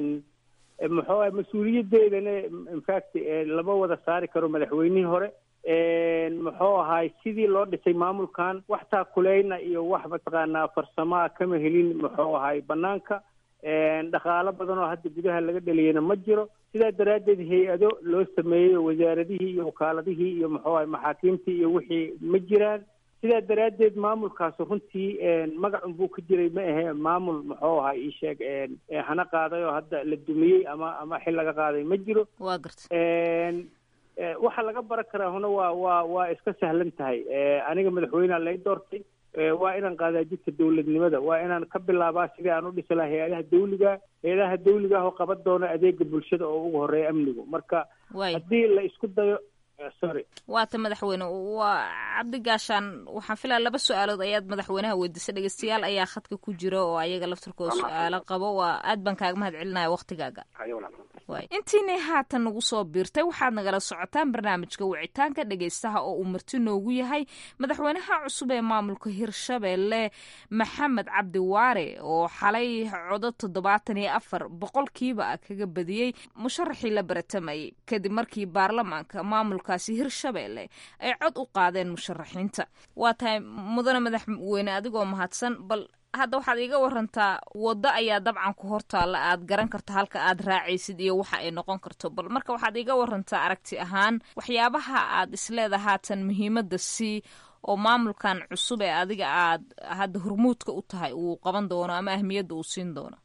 muxuu ahay mas-uuliyadeedana infact lama wada saari karo madaxweynihii hore muxuu ahay sidii loo dhisay maamulkan wax taakuleyna iyo wax mataqaanaa farsamaa kama helin muxuu ahay banaanka dhaqaalo badan oo hadda gudaha laga dhaliyana ma jiro sidaa daraaddeed hay-ado loo sameeyey wasaaradihii iyo wakaaladihii iyo muxuu ahay maxaakiimtii iyo wixii ma jiraan sidaa daraaddeed maamulkaas runtii magacun buu ka jiray ma ahe maamul muxuu ahay ii sheeg hana qaaday oo hadda la dumiyey ama ama xil laga qaaday ma jiro waa garta waxa laga baran karaa huna waa waa waa iska sahlan tahay aniga madaxweynea lay doortay waa inaan qaadaa jidka dawladnimada waa inaan ka bilaabaa sidii aan u dhisi lahaa hay-adaha dawliga hay-adaha dawliga ah oo qaban doona adeega bulshada oo ugu horeeya amnigu marka haddii la isku dayo sorry waata madaxweyne waa cabdi gaashaan waxaan filaya laba su-aalood ayaad madaxweynaha weydiisay dhegeystayaal ayaa khadka ku jira oo ayaga laftirkooda su-aalo qabo waa aad baan kaaga mahad celinaya waktigaaga intiinay haatan nagu soo biirtay waxaad nagala socotaan barnaamijka wicitaanka dhegeystaha oo uu marti noogu yahay madaxweynaha cusub ee maamulka hirshabelle maxamed cabdi waare oo xalay codo toddobaatan iyo afar boqolkiiba kaga badiyey musharaxii la baratamayay kadib markii baarlamaanka maamulkaasi hirshabelle ay cod u qaadeen musharaxiinta waa tahay mudane madaxweyne adigoo mahadsan bal hadda waxaad iiga warantaa waddo ayaa dabcan ku hortaalla aad garan karto halka aad raacaysid iyo waxa ay noqon karto bal marka waxaad iiga warantaa aragti ahaan waxyaabaha aad isleeda haatan muhiimadda sii oo maamulkan cusub ee adiga aad hadda hormuudka u tahay uu qaban doono ama ahmiyadda uu siin doono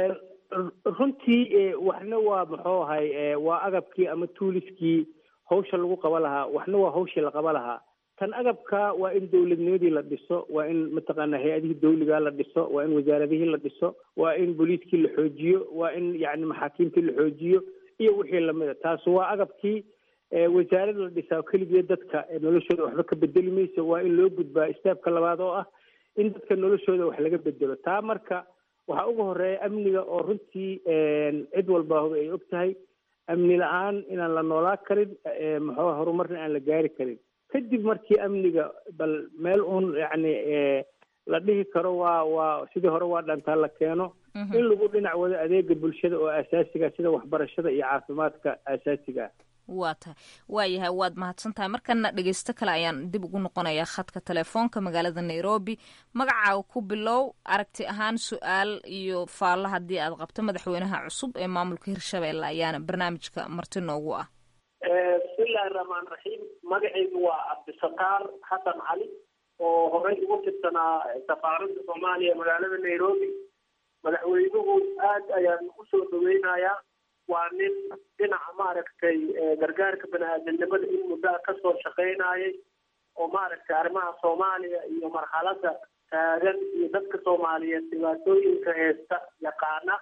runtii waxna waa muxuu ahay waa agabkii ama tuuliskii hawsha lagu qaba lahaa waxna waa hawshii la qaba lahaa tan agabka waa in dawladnimadii la dhiso waa in mataqaana hay-adihii dawligaa la dhiso waa in wasaaradihii la dhiso waa in booliiskii la xoojiyo waa in yani maxaakiimtii la xoojiyo iyo wixii lamida taas waa agabkii wasaarad la dhisaa keligeed dadka noloshooda waxba ka bedeli mayso waa in loo gudbaa istaabka labaad oo ah in dadka noloshooda wax laga bedelo taa marka waxaa ugu horeeya amniga oo runtii cid walba ay og tahay amni la-aan inaan la noolaa karin maxaa horumarna aan la gaari karin kadib markii amniga bal meel uun yacni la dhihi karo waa waa sidii hore waa dhantaa la keeno in lagu dhinac wado adeega bulshada oo asaasiga sida waxbarashada iyo caafimaadka asaasiga ah waa tahay waayahay waad mahadsan tahay markana dhegeysto kale ayaan dib ugu noqonayaa khadka telefoonka magaalada nairobi magacaaga ku bilow aragti ahaan su-aal iyo faallo haddii aad qabto madaxweynaha cusub ee maamulka hirshabelle ayaana barnaamijka marti noogu ah bismillahi raxmaan raxiim magacaygu waa cabdisataar xasan cali oo horey ugu tirsanaa safaaradda soomaaliya magaalada nairobi madaxweynuhu aad ayaan usoo dhaweynayaa waa nin dhinaca maaragtay gargaarka bani-aadamnimada in muddaa kasoo shaqaynayay oo maaragtay arrimaha soomaaliya iyo marxaladda taagan iyo dadka soomaaliyeed dhibaatooyinka heesta yaqaana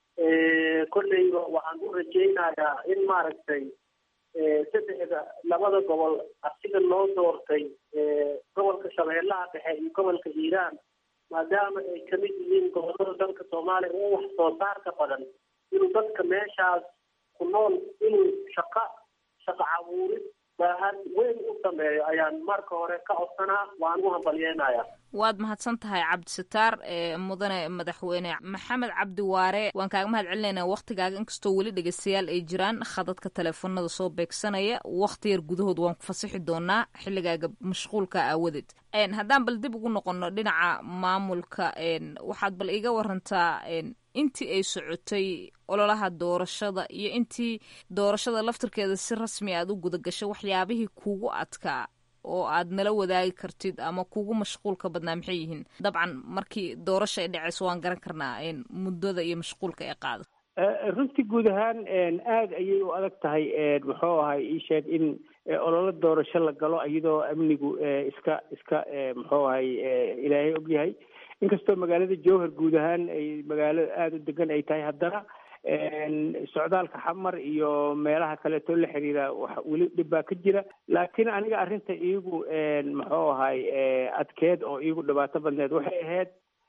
kolleyba waxaan u rajaynayaa in maaragtay saddexda labada gobol asiga loo doortay gobolka shabeellaha dhexe iyo gobolka hiiraan maadaama ay kamid yihiin gobolada dalka soomaaliya oo wax soo saarka badan inuu dadka meeshaas ku nool inuu shaqa shaqa cabuurid baahan weyn u sameeyo ayaan marka hore ka codsanaa waan u hambalyeenaya waad mahadsan tahay cabdisataar mudane madaxweyne maxamed cabdi waare waan kaaga mahad celinaynaa waktigaaga inkastoo weli dhegeystayaal ay jiraan khadadka teleefonada soo beegsanaya wakti yar gudahood waan ku fasixi doonaa xilligaaga mashquulka aawadeed haddaan bal dib ugu noqono dhinaca maamulka waxaad bal iga warantaa intii ay socotay ololaha doorashada iyo intii doorashada laftirkeeda si rasmi aad u guda gashay waxyaabihii kuugu adkaa oo aad nala wadaagi kartid ama kuugu mashquulka badnaa maxay yihiin dabcan markii doorasha ay dhacayso waan garan karnaa muddada iyo mashquulka ay qaado runtii guud ahaan aada ayay u adag tahay muxuu ahay ii sheeg in ololo doorasho la galo iyadoo amnigu iska iska muxuu ahay ilaahay ogyahay inkastoo magaalada jowhar guud ahaan ay magaalo aada u degan ay tahay haddana socdaalka xamar iyo meelaha kaleeto la xiriira wax weli dhib baa ka jira laakiin aniga arrinta iigu muxuu ahay adkeed oo iigu dhibaato badneed waxay ahayd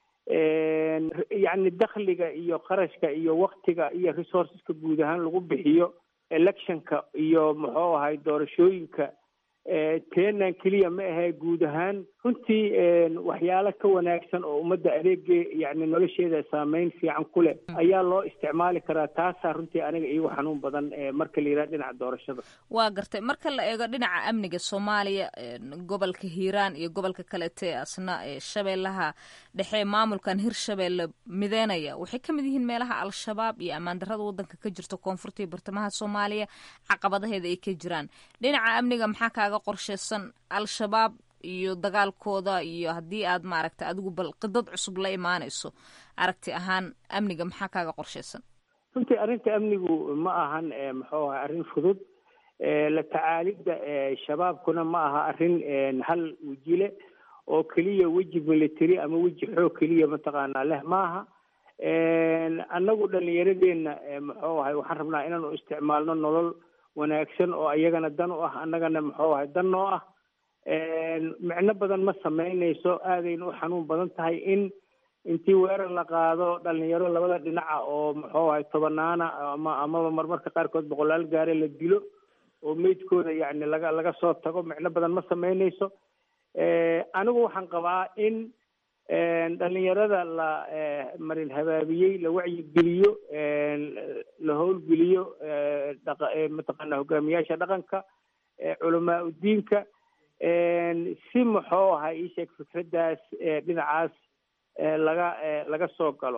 yacni dakhliga iyo qarashka iyo waktiga iyo resourceska guud ahaan lagu bixiyo electionka iyo muxuu ahay doorashooyinka teenan keliya ma ahe guud ahaan runtii waxyaalo ka wanaagsan oo ummadda adeege yani nolosheeda saameyn fiican ku leh ayaa loo isticmaali karaa taasaa runtii aniga iigu xanuun badan marka la yidhaha dhinaca doorashada waa gartay marka la eego dhinaca amniga soomaaliya gobolka hiiraan iyo gobolka kalete asna shabeellaha dhexe maamulkan hirshabeelle mideynaya waxay ka mid yihiin meelaha al-shabaab iyo ammaan darrada waddanka ka jirta koonfurta iyo bartamaha soomaaliya caqabadaheeda ay ka jiraan dhinaca amniga maxaa kaaga qorsheysan al-shabaab iyo dagaalkooda iyo haddii aad maaragta adigu bal qidad cusub la imaanayso aragti ahaan amniga maxaa kaaga qorsheysan runtii arrinta amnigu ma ahan muxuu ahay arrin fudud la tacaalidda shabaabkuna ma aha arrin hal wejile oo keliya weji military ama weji xoog keliya mataqaanaa leh maaha annagu dhalinyaradeenna muxuu ahay waxaan rabnaa inaanu isticmaalno nolol wanaagsan oo iyagana dan u ah annagana muxuu ahay dan noo ah micno badan ma samaynayso aadayna u xanuun badan tahay in intii weerar la qaado dhalinyaro labada dhinaca oo muxuu ahay tobanaana ama amaba marmarka qaarkood boqolaal gaare la dilo oo meydkooda yacni laga laga soo tago micno badan ma samaynayso anigu waxaan qabaa in dhalinyarada la marin habaabiyey la wacyigeliyo la howlgeliyo mataqaana hogaamiyaasha dhaqanka culamaa udiinka si muxuu ahaa ii sheeg fikraddaas dhinacaas laga laga soo galo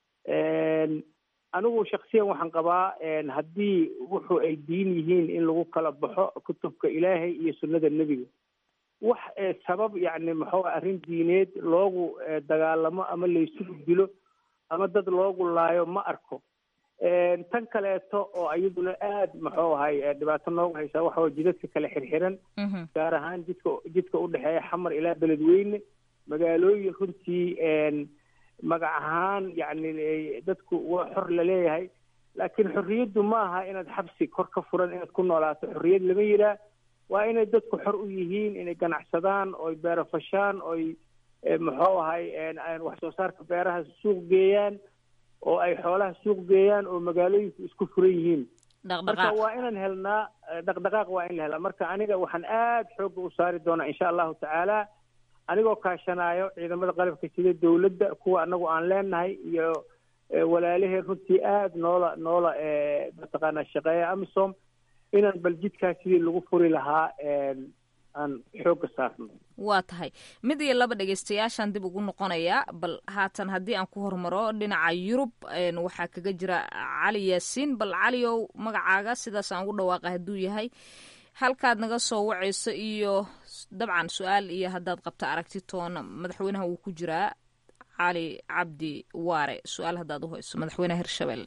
anigu shaksiyan waxaan qabaa haddii wuxuu ay diin yihiin in lagu kala baxo kutubka ilaahay iyo sunnada nebiga wax sabab yacni muxuu arrin diineed loogu dagaalamo ama laysugu dilo ama dad loogu laayo ma arko tan kaleeto oo iyaduna aad muxuu ahay dhibaato noogu haysaa waxa way jidadka kale xirxiran gaar ahaan jidka jidka udhexeeya xamar ilaa beledweyne magaalooyin runtii magac ahaan yacni dadku waa xor laleeyahay laakiin xorriyaddu ma aha inaad xabsi kor ka furan inaad ku noolaato xorriyad lama yiraa waa inay dadku xor u yihiin inay ganacsadaan oy beerafashaan oy muxuu ahay wax soo saarka beeraha suuq geeyaan oo ay xoolaha suuq geeyaan oo magaalooyinku isku furan yihiin marka waa inaan helnaa dhaqdhaqaaq waa in la helaa marka aniga waxaan aad xoogga u saari doonaa insha allahu tacaala anigoo kaashanaayo ciidamada qalabka sida dowladda kuwa anagu aan leenahay iyo walaalaheen runtii aad noola noola mataqaanaa shaqeeya amisom inaan bal jidkaas sidii lagu furi lahaa aan xoogga saarno waa tahay mid iyo laba dhegeystayaashaan dib ugu noqonayaa bal haatan haddii aan ku hormaro dhinaca yurub waxaa kaga jira cali yaasiin bal caliow magacaaga sidaas aan ugu dhawaaqa hadduu yahay halkaad naga soo wacayso iyo dabcan su-aal iyo haddaad qabto aragti toona madaxweynaha wuu ku jiraa cali cabdi waare su-aal haddaad uhayso madaxweynaha hirshabelle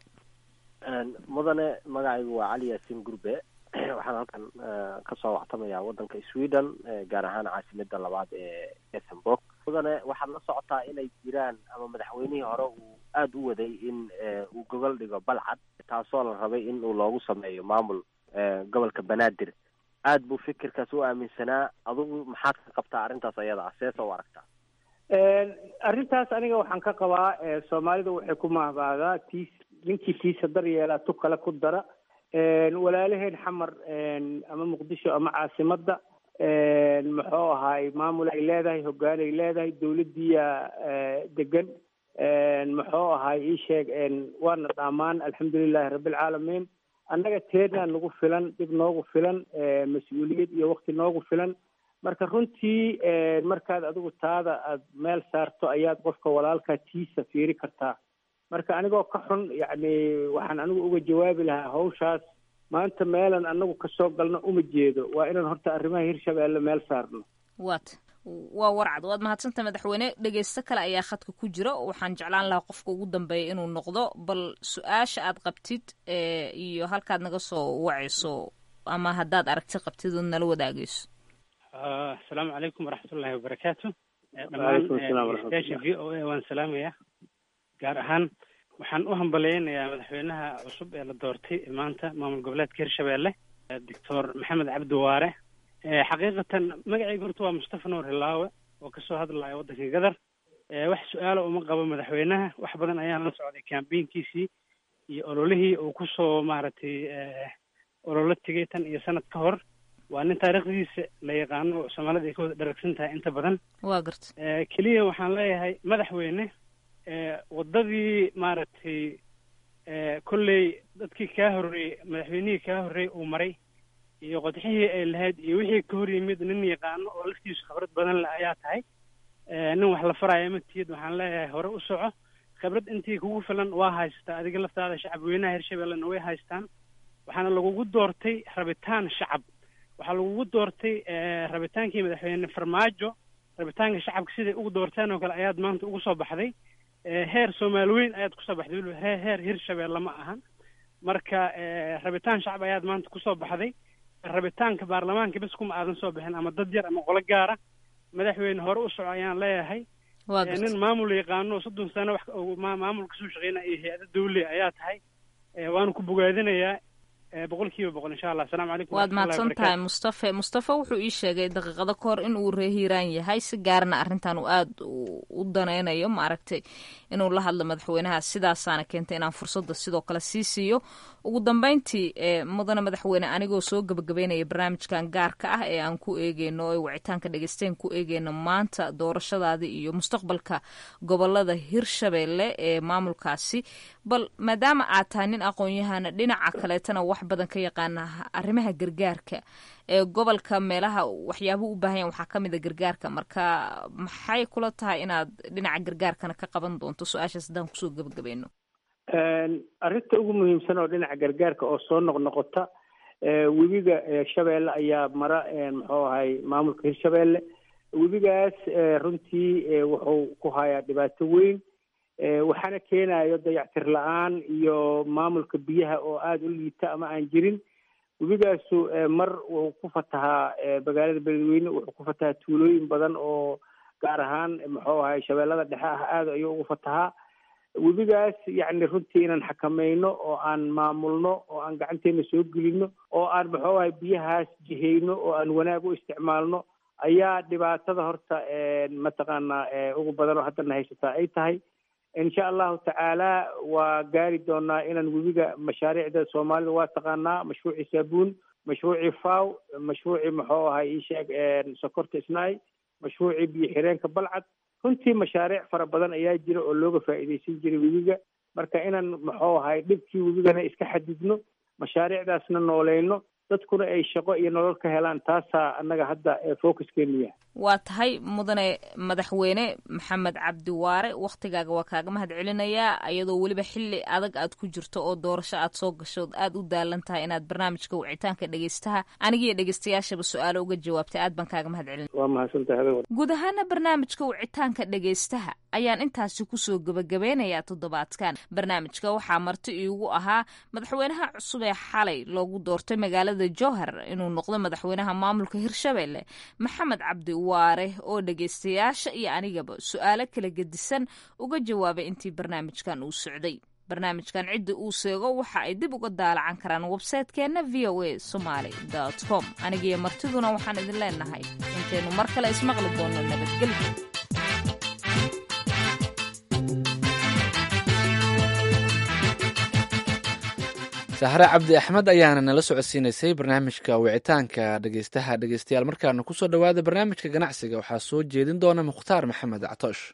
mudane magacaygu waa cali yaasiin gurbe waxaan halkan kasoo wactamayaa wadanka sweden gaar ahaan caasimada labaad ee ethenburg mudane waxaad la socotaa inay jiraan ama madaxweynihii hore uu aada u waday in uu gogol dhigo balcad taasoo la rabay in uu loogu sameeyo maamul gobolka banaadir aad buu fikirkaas u aaminsanaa adugu maxaad ka qabtaa arrintaas ayada ah seesa u aragtaa arrintaas aniga waxaan ka qabaa soomaalida waxay ku mahbaadaa tiis ninkii tiisa dar yeelaa tu kale ku dara walaalaheen xamar ama muqdisho ama caasimadda muxuu ahaay maamul ay leedahay hoggaan ay leedahay dowladdiiya degan muxuu ahaay ii sheeg waana dhaamaan alxamdulilahi rabbilcaalamiin annaga teernaa nagu filan dhib noogu filan mas-uuliyad iyo wakti noogu filan marka runtii markaad adigu taada aad meel saarto ayaad qofka walaalkaa tiisa fiiri kartaa marka anigoo ka xun yacni waxaan anigu uga jawaabi lahaa hawshaas maanta meelan anagu kasoo galno uma jeedo waa inaan horta arrimaha hirshabeelle meel saarno wat waa warcad waad mahadsanta madaxweyne dhegeysto kale ayaa khadka ku jira waxaan jeclaan lahaa qofka ugu dambeeya inuu noqdo bal su-aasha aad qabtid iyo halkaad naga soo wacayso ama haddaad aragti qabtid ood nala wadaagayso asalaamu calaykum waraxmatullahi wabarakaatu dhammaan station v o a waan salaamayaa gaar ahaan waxaan u hambaleynayaa madaxweynaha cusub ee la doortay maanta maamul goboleedka hirshabelle doctor maxamed cabdi waare xaqiiqatan magacayga horta waa mustafa nuur hilaawe oo kasoo hadlaya waddanka gadar wax su-aalo uma qabo madaxweynaha wax badan ayaan la socday kambeynkiisii iyo ololihii uu kusoo maaragtay ololo tegay tan iyo sanad ka hor waa nin taariikhdiisa la yaqaano soomaalida ay ka wada dharagsan tahay inta badan waa garta keliya waxaan leeyahay madaxweyne waddadii maaragtay kolley dadkii kaa horreeyey madaxweynihii kaa horreeyey uu maray iyo qodxihii ay lahayd iyo wixii ka hor yimid nin yaqaano oo laftiisu khibrad badan leh ayaa tahay nin wax la faraya matiyid waxaan leeyahay hore u soco khibrad intii kugu filan waa haystaa adiga laftaada shacab weynaha hirshabellena way haystaan waxaana lagugu doortay rabitaan shacab waxaa lagugu doortay rabitaankii madaxweyne farmaajo rabitaanka shacabka siday ugu doorteen oo kale ayaad maanta ugu soo baxday heer soomaali weyn ayaad kusoo baxday weliba he heer hirshabelle ma ahan marka rabitaan shacab ayaad maanta kusoo baxday rabitaanka baarlamaanka bes kuma aadan soo bixin ama dad yar ama qolo gaara madaxweyne hore u soco ayaan leeyahay nin maamul yaqaano soddon sano wax maamul kasoo shaqeynaya iyo hay-ada dawle ayaa tahay waanu ku bogaadinayaa boqol kiiba boqol insha allah asalamu calaykum waad mahadsan tahay mustafe mustafe wuxuu ii sheegay daqiiqado ka hor in uu ree hiiraan yahay si gaarna arrintan uu aada u danaynayo maaragtay inuu la hadlo madaxweynaha sidaasaana keentay inaan fursadda sidoo kale sii siiyo ugu dambeyntii mudane madaxweyne anigoo soo gebagabeynaya barnaamijkan gaarka ah ee aan ku eegeyno ee wicitaanka dhegeysteen ku eegeyno maanta doorashadaada iyo mustaqbalka gobolada hirshabelle ee maamulkaasi bal maadaama aad tahay nin aqoon-yahana dhinaca kaleetana wax badan ka yaqaana arrimaha gargaarka ee gobolka meelaha waxyaabuhu u baahan yahan waxaa ka mid a gargaarka marka maxay kula tahay inaad dhinaca gargaarkana ka qaban doonto su-aashaas haddaan kusoo gebagabeyno arrinta ugu muhiimsan oo dhinaca gargaarka oo soo noqnoqota webiga shabeelle ayaa mara muxuu ahay maamulka hirshabelle webigaas runtii wuxuu ku hayaa dhibaato weyn waxaana keenayo dayactir la-aan iyo maamulka biyaha oo aada u liita ama aan jirin webigaasu mar wuxuu ku fatahaa magaalada beledweyne wuxuu ku fatahaa tuulooyin badan oo gaar ahaan muxuu ahay shabeellada dhexe ah aada ayuu ugu fatahaa webigaas yacni runtii inaan xakamayno oo aan maamulno oo aan gacanteena soo gelino oo aan muxuu ahay biyahaas jihayno oo aan wanaag u isticmaalno ayaa dhibaatada horta mataqaanaa ugu badan oo haddana haysataa ay tahay insha allahu tacaala waa gaari doonaa inaan webiga mashaariicda soomaalida waa taqaanaa mashruuci saabuun mashruuci faw mashruuci muxuu ahay isheeg sokorta isnaay mashruuci biyo xireenka balcad runtii mashaariic fara badan ayaa jira oo looga faa'iidaysan jiray webiga marka inaan muxuu ahay dhibkii webigana iska xadidno mashaariicdaasna nooleyno dadkuna ay shaqo iyo nolol ka helaan taasaa annaga hadda focuskeenu yahay waa tahay mudane madaxweyne maxamed cabdi waare wakhtigaaga waa kaaga mahad celinayaa iyadoo weliba xili adag aad ku jirto oo doorasho aad soo gasho aad u daalan tahay inaad barnaamijka wicitaanka dhegeystaha anigiiyo dhegeystayaashaba su-aalo uga jawaabtay aad baan kaaga mahad celina waa mahadsantahay guud ahaana barnaamijka wicitaanka dhegeystaha ayaan intaasi kusoo gebagabeynayaa toddobaadkan barnaamijka waxaa marti iigu ahaa madaxweynaha cusub ee xalay loogu doortay magaalada jowhar inuu noqdo madaxweynaha maamulka hirshabelle maxamed cabdi waare oo dhegeystayaasha iyo anigaba su-aalo kala gedisan uga jawaabay intii barnaamijkan uu socday barnaamijkan cidda uu seego waxa ay dib uga daalacan karaan websaytekeenna v o a somaly com anigiyo martiduna waxaan idin leenahay intaynu mar kale ismaqli doonno nabadgelyo sahre cabdi axmed ayaana nala socodsiinaysay barnaamijka wicitaanka dhegeystaha dhegeystayaal markaana kusoo dhowaada barnaamijka ganacsiga waxaa soo jeedin doona mukhtaar maxamed actoosh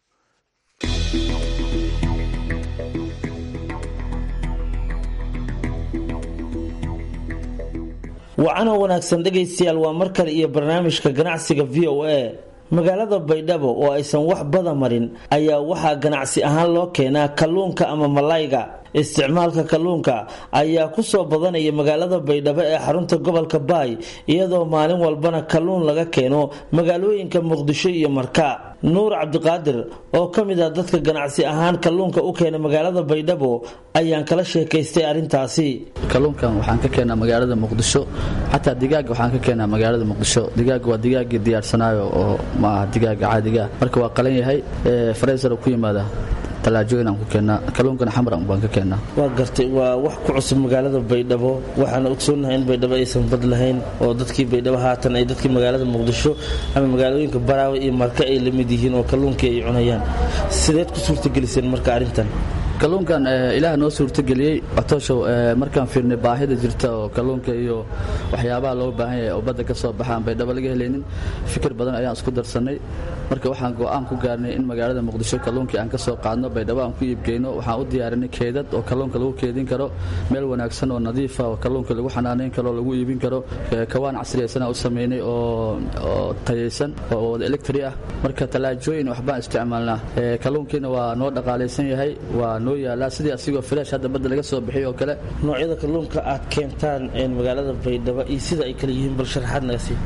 wacana wanaagsan dhegaystayaal waa mar kale iyo barnaamijka ganacsiga v o a magaalada baydhabo oo aysan wax bada marin ayaa waxaa ganacsi ahaan loo keenaa kalluunka ama malayga isticmaalka kalluunka ayaa kusoo badanaya magaalada baydhabo ee xarunta gobolka baay iyadoo maalin walbana kalluun laga keeno magaalooyinka muqdisho iyo marka nuur cabdiqaadir oo ka mid ah dadka ganacsi ahaan kalluunka u keena magaalada baydhabo ayaan kala sheekaystay arrintaasi kalluunkan waxaan ka keenaa magaalada muqdisho xataa digaaga waxaan ka keenaa magaalada muqdisho digaaga waa digaagii diyaarsanaayo oo ma aha digaaga caadiga marka waa qalan yahay fareysar ku yimaada talaajooyin aan ku keennaa kalluunkana xamar baan ka keennaa waa gartay waa wax ku cusub magaalada baydhabo waxaana ogsoonahay in baydhabo aysan bad lahayn oo dadkii baydhabo haatan ay dadkii magaalada muqdisho ama magaalooyinka baraawe iyo marka ay la mid yihiin oo kalluunkii ay cunayaan sideed ku suurtageliseen marka arrintan kalluunkan ilaah noo suurtageliyey catooshow markaan fiirnay baahida jirta oo kalluunka iyo waxyaabaha loo baahan yahay oo badda ka soo baxaan baydhabo laga helaynin fikir badan ayaan isku darsannay marka waxaan go'aan ku gaarnay in magaalada muqdisho kalluunkii aan ka soo qaadno baydhabo aan ku iibgeyno waxaan u diyaarinay keedad oo kalluunka lagu keedin karo meel wanaagsan oo nadiifa oo kalluunka lagu xanaanayn karo lagu iibin karo kawaan casriyaysanaa u samaynay oo tayaysan oo wada electri ah marka talaajooyin waxbaan isticmaalnaa kalluunkiina waa noo dhaqaalaysan yahay waa noo yaalaa sidii asigoo filash hadda badda laga soo bixiy oo kale noocyada kalluunka aad keentaan magaalada baydhabo iyo sida ay kale yihiin bal sharaxaad naga sii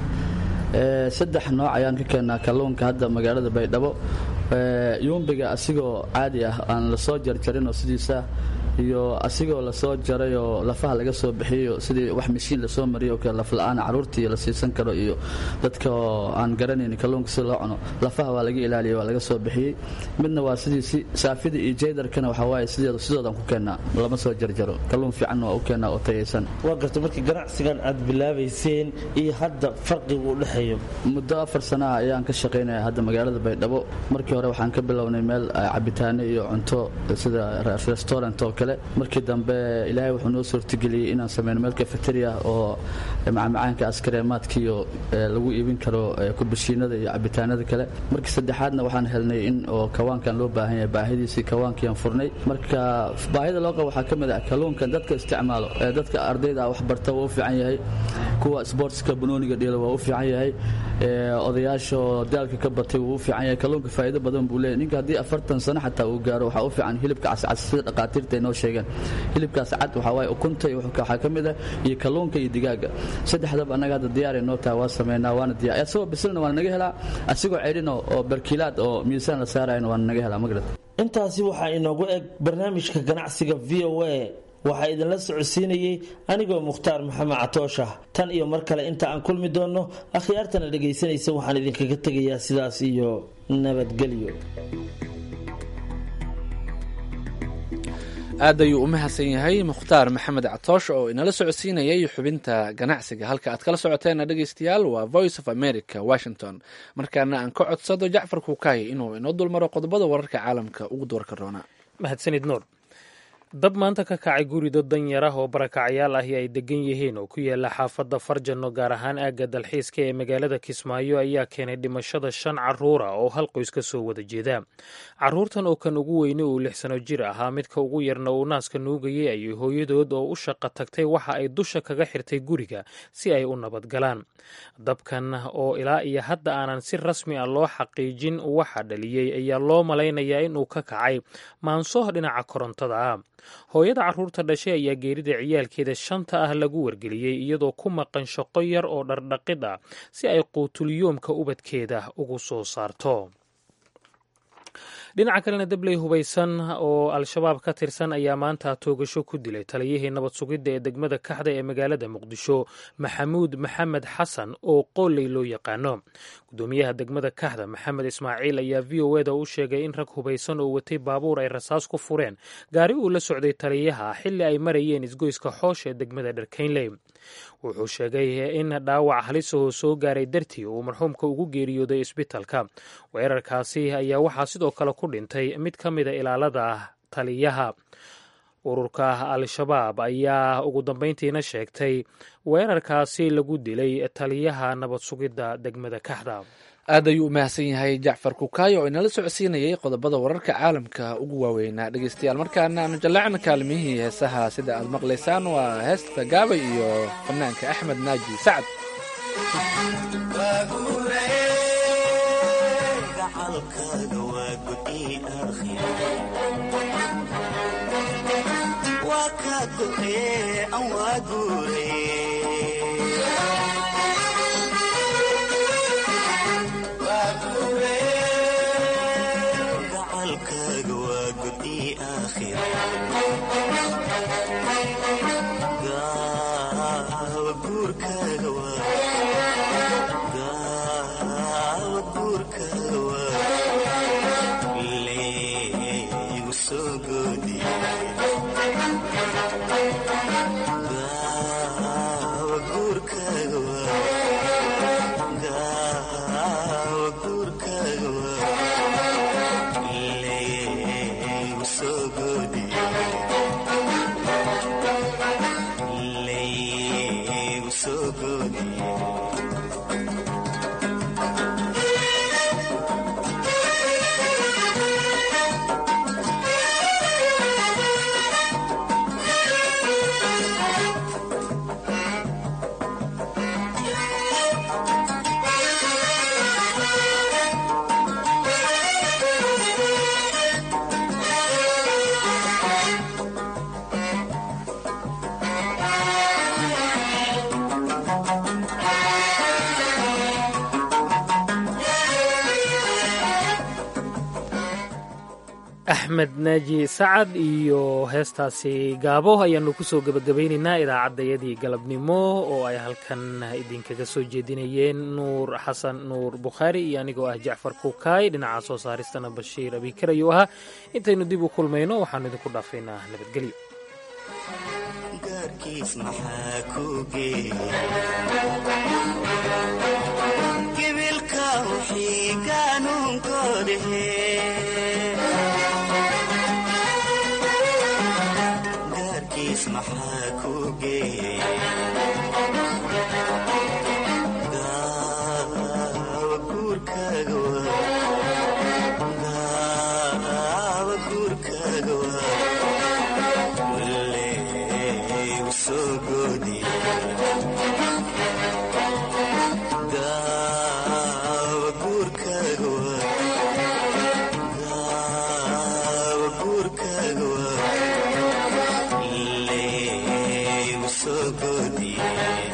saddex nooc ayaan ka keennaa kalluunka hadda magaalada baydhabo yuumbiga asigoo caadi ah aan lasoo jarjarin oo sidiisa iyo asigoo lasoo jaray oo lafaha laga soo bixiyo sidii wax mashiin lasoo mariyo kale lafla-aan caruurtii la siisan karo iyo dadka oo aan garanayn kalluunka si loo cuno lafaha waa laga ilaaliya waa laga soo bixiyey midna waa sidiisi saafida iyo jaydarkana waxaa waaye sideed sidoodaan ku keennaa lama soo jarjaro kalluun fiicanna waa u keennaa oo tayaysan waa garta markii ganacsigan aad bilaabayseen iyo hadda farqigu u dhexeeyo muddo afar sanaha ayaan ka shaqaynaya hadda magaalada baydhabo markii hore waxaan ka bilownay meel cabitaano iyo cunto sida restaurant oo kale markii dambe ilaahay wuxuu noo suurtageliyey inaan sameyno meel cafeteria oo macmacaanka askareemaadkiiyo lagu iibin karo kubashiinada iyo cabitaanada kale markii saddexaadna waxaan helnay in oo kawaankan loo baahan yahay baahidiisii kawaankiiaan furnay marka baahida loo qabo waxaa ka mid ah kalluunkan dadka isticmaalo dadka ardayda wax barta waa u fiican yahay kuwa sportska banooniga dhielo waa u fiican yahay odayaasha oo daalka ka batay wuu u fiican yahay kalluunka faa'iido badan buu leeyahy ninka haddii afartan sano xataa uu gaaro waxaa u fiican hilibka cascas sida dhaqaatiirta inoo sheegeen hilibkaas cad waxaa waaye ukunta iyo waxaa ka mid ah iyo kalluunka iyo digaaga saddexdaba annaga hadda diyaar ay noo tahay waa sameynaa waana diyaar asagoo bisilna waana naga helaa asigoo ceydhin oo barkiilaad oo miisaan la saarayna waana naga helaa magarad intaasi waxaa inoogu eg barnaamijka ganacsiga v o a waxaa idinla socodsiinayey anigoo mukhtaar maxamed catoosha tan iyo mar kale inta aan kulmi doonno akhyaartana dhegaysanaysa waxaan idinkaga tegayaa sidaas iyo nabadgelyo aad ayuu u mahadsan yahay mukhtaar maxamed catoosh oo inala socodsiinayay xubinta ganacsiga halka aad kala socoteena dhegeystayaal waa voice of america washington markaana aan ka codsado jacfar kuukay inuu inoo dulmaro qodobada wararka caalamka ugu doorka roona mahadsanid nuur dab maanta ka kacay guri dad danyar ah oo barakacyaal ahi ay degan yihiin oo ku yaala xaafadda farjanno gaar ahaan aagga dalxiiska ee magaalada kismaayo ayaa keenay dhimashada shan caruura oo hal qoys ka soo wada jeeda caruurtan oo kan ugu weyne uu lix sano jir ahaa midka ugu yarna uu naaska nuugayay ayay hooyadood oo u shaqa tagtay waxa ay dusha kaga xirtay guriga si ay u nabadgalaan dabkan oo ilaa iyo hadda aanan si rasmi ah loo xaqiijin waxa dhaliyey ayaa loo malaynayaa inuu ka kacay maanso dhinaca korontada ah hooyada caruurta dhashay ayaa geerida ciyaalkeeda shanta ah lagu wargeliyey iyadoo ku maqan shaqo yar oo dhardhaqid ah si ay quutulyoomka ubadkeeda ugu soo saarto dhinaca kalena dabley hubaysan oo al-shabaab ka tirsan ayaa maanta toogasho ku dilay taliyihii nabad sugidda ee degmada kaxda ee magaalada muqdisho maxamuud maxamed xasan oo qooley loo yaqaano gudoomiyaha degmada kaxda maxamed ismaaciil ayaa v o eda u sheegay in rag hubaysan oo watay baabuur ay rasaas ku fureen gaari uu la socday taliyaha xilli ay marayeen isgoyska xoosh ee degmada dharkaynley wuxuu sheegay in dhaawac halisahoo soo gaaray dartii uu marxuumka ugu geeriyooday isbitalka weerarkaasi ayaa waxaa sidoo kale ku dhintay mid ka mida ilaalada taliyaha ururka al-shabaab ayaa ugu dambeyntiina sheegtay weerarkaasi lagu dilay taliyaha nabad sugidda degmada kaxda aad ayuu u mahadsan yahay jacfar kukaayo oo inala socodsiinayay qodobada wararka caalamka ugu waaweynaa dhegeystayaal markaana aanu jallacna kaalmihii heesaha sida aad maqlaysaan waa heesta gaabay iyo fanaanka axmed naaji sacad axmed naaji sacad iyo heestaasi gaabo ayaanu kusoo gebagabaynaynaa idaacaddayadii galabnimo oo ay halkan idinkaga soo jeedinayeen nuur xasan nuur bukhaari iyo anigoo ah jacfar kuukaay dhinaca soo saaristana bashiir abikar ayuu ahaa intaynu dib u kulmayno waxaanu idinku dhaafaynaa nabadgelyo so good.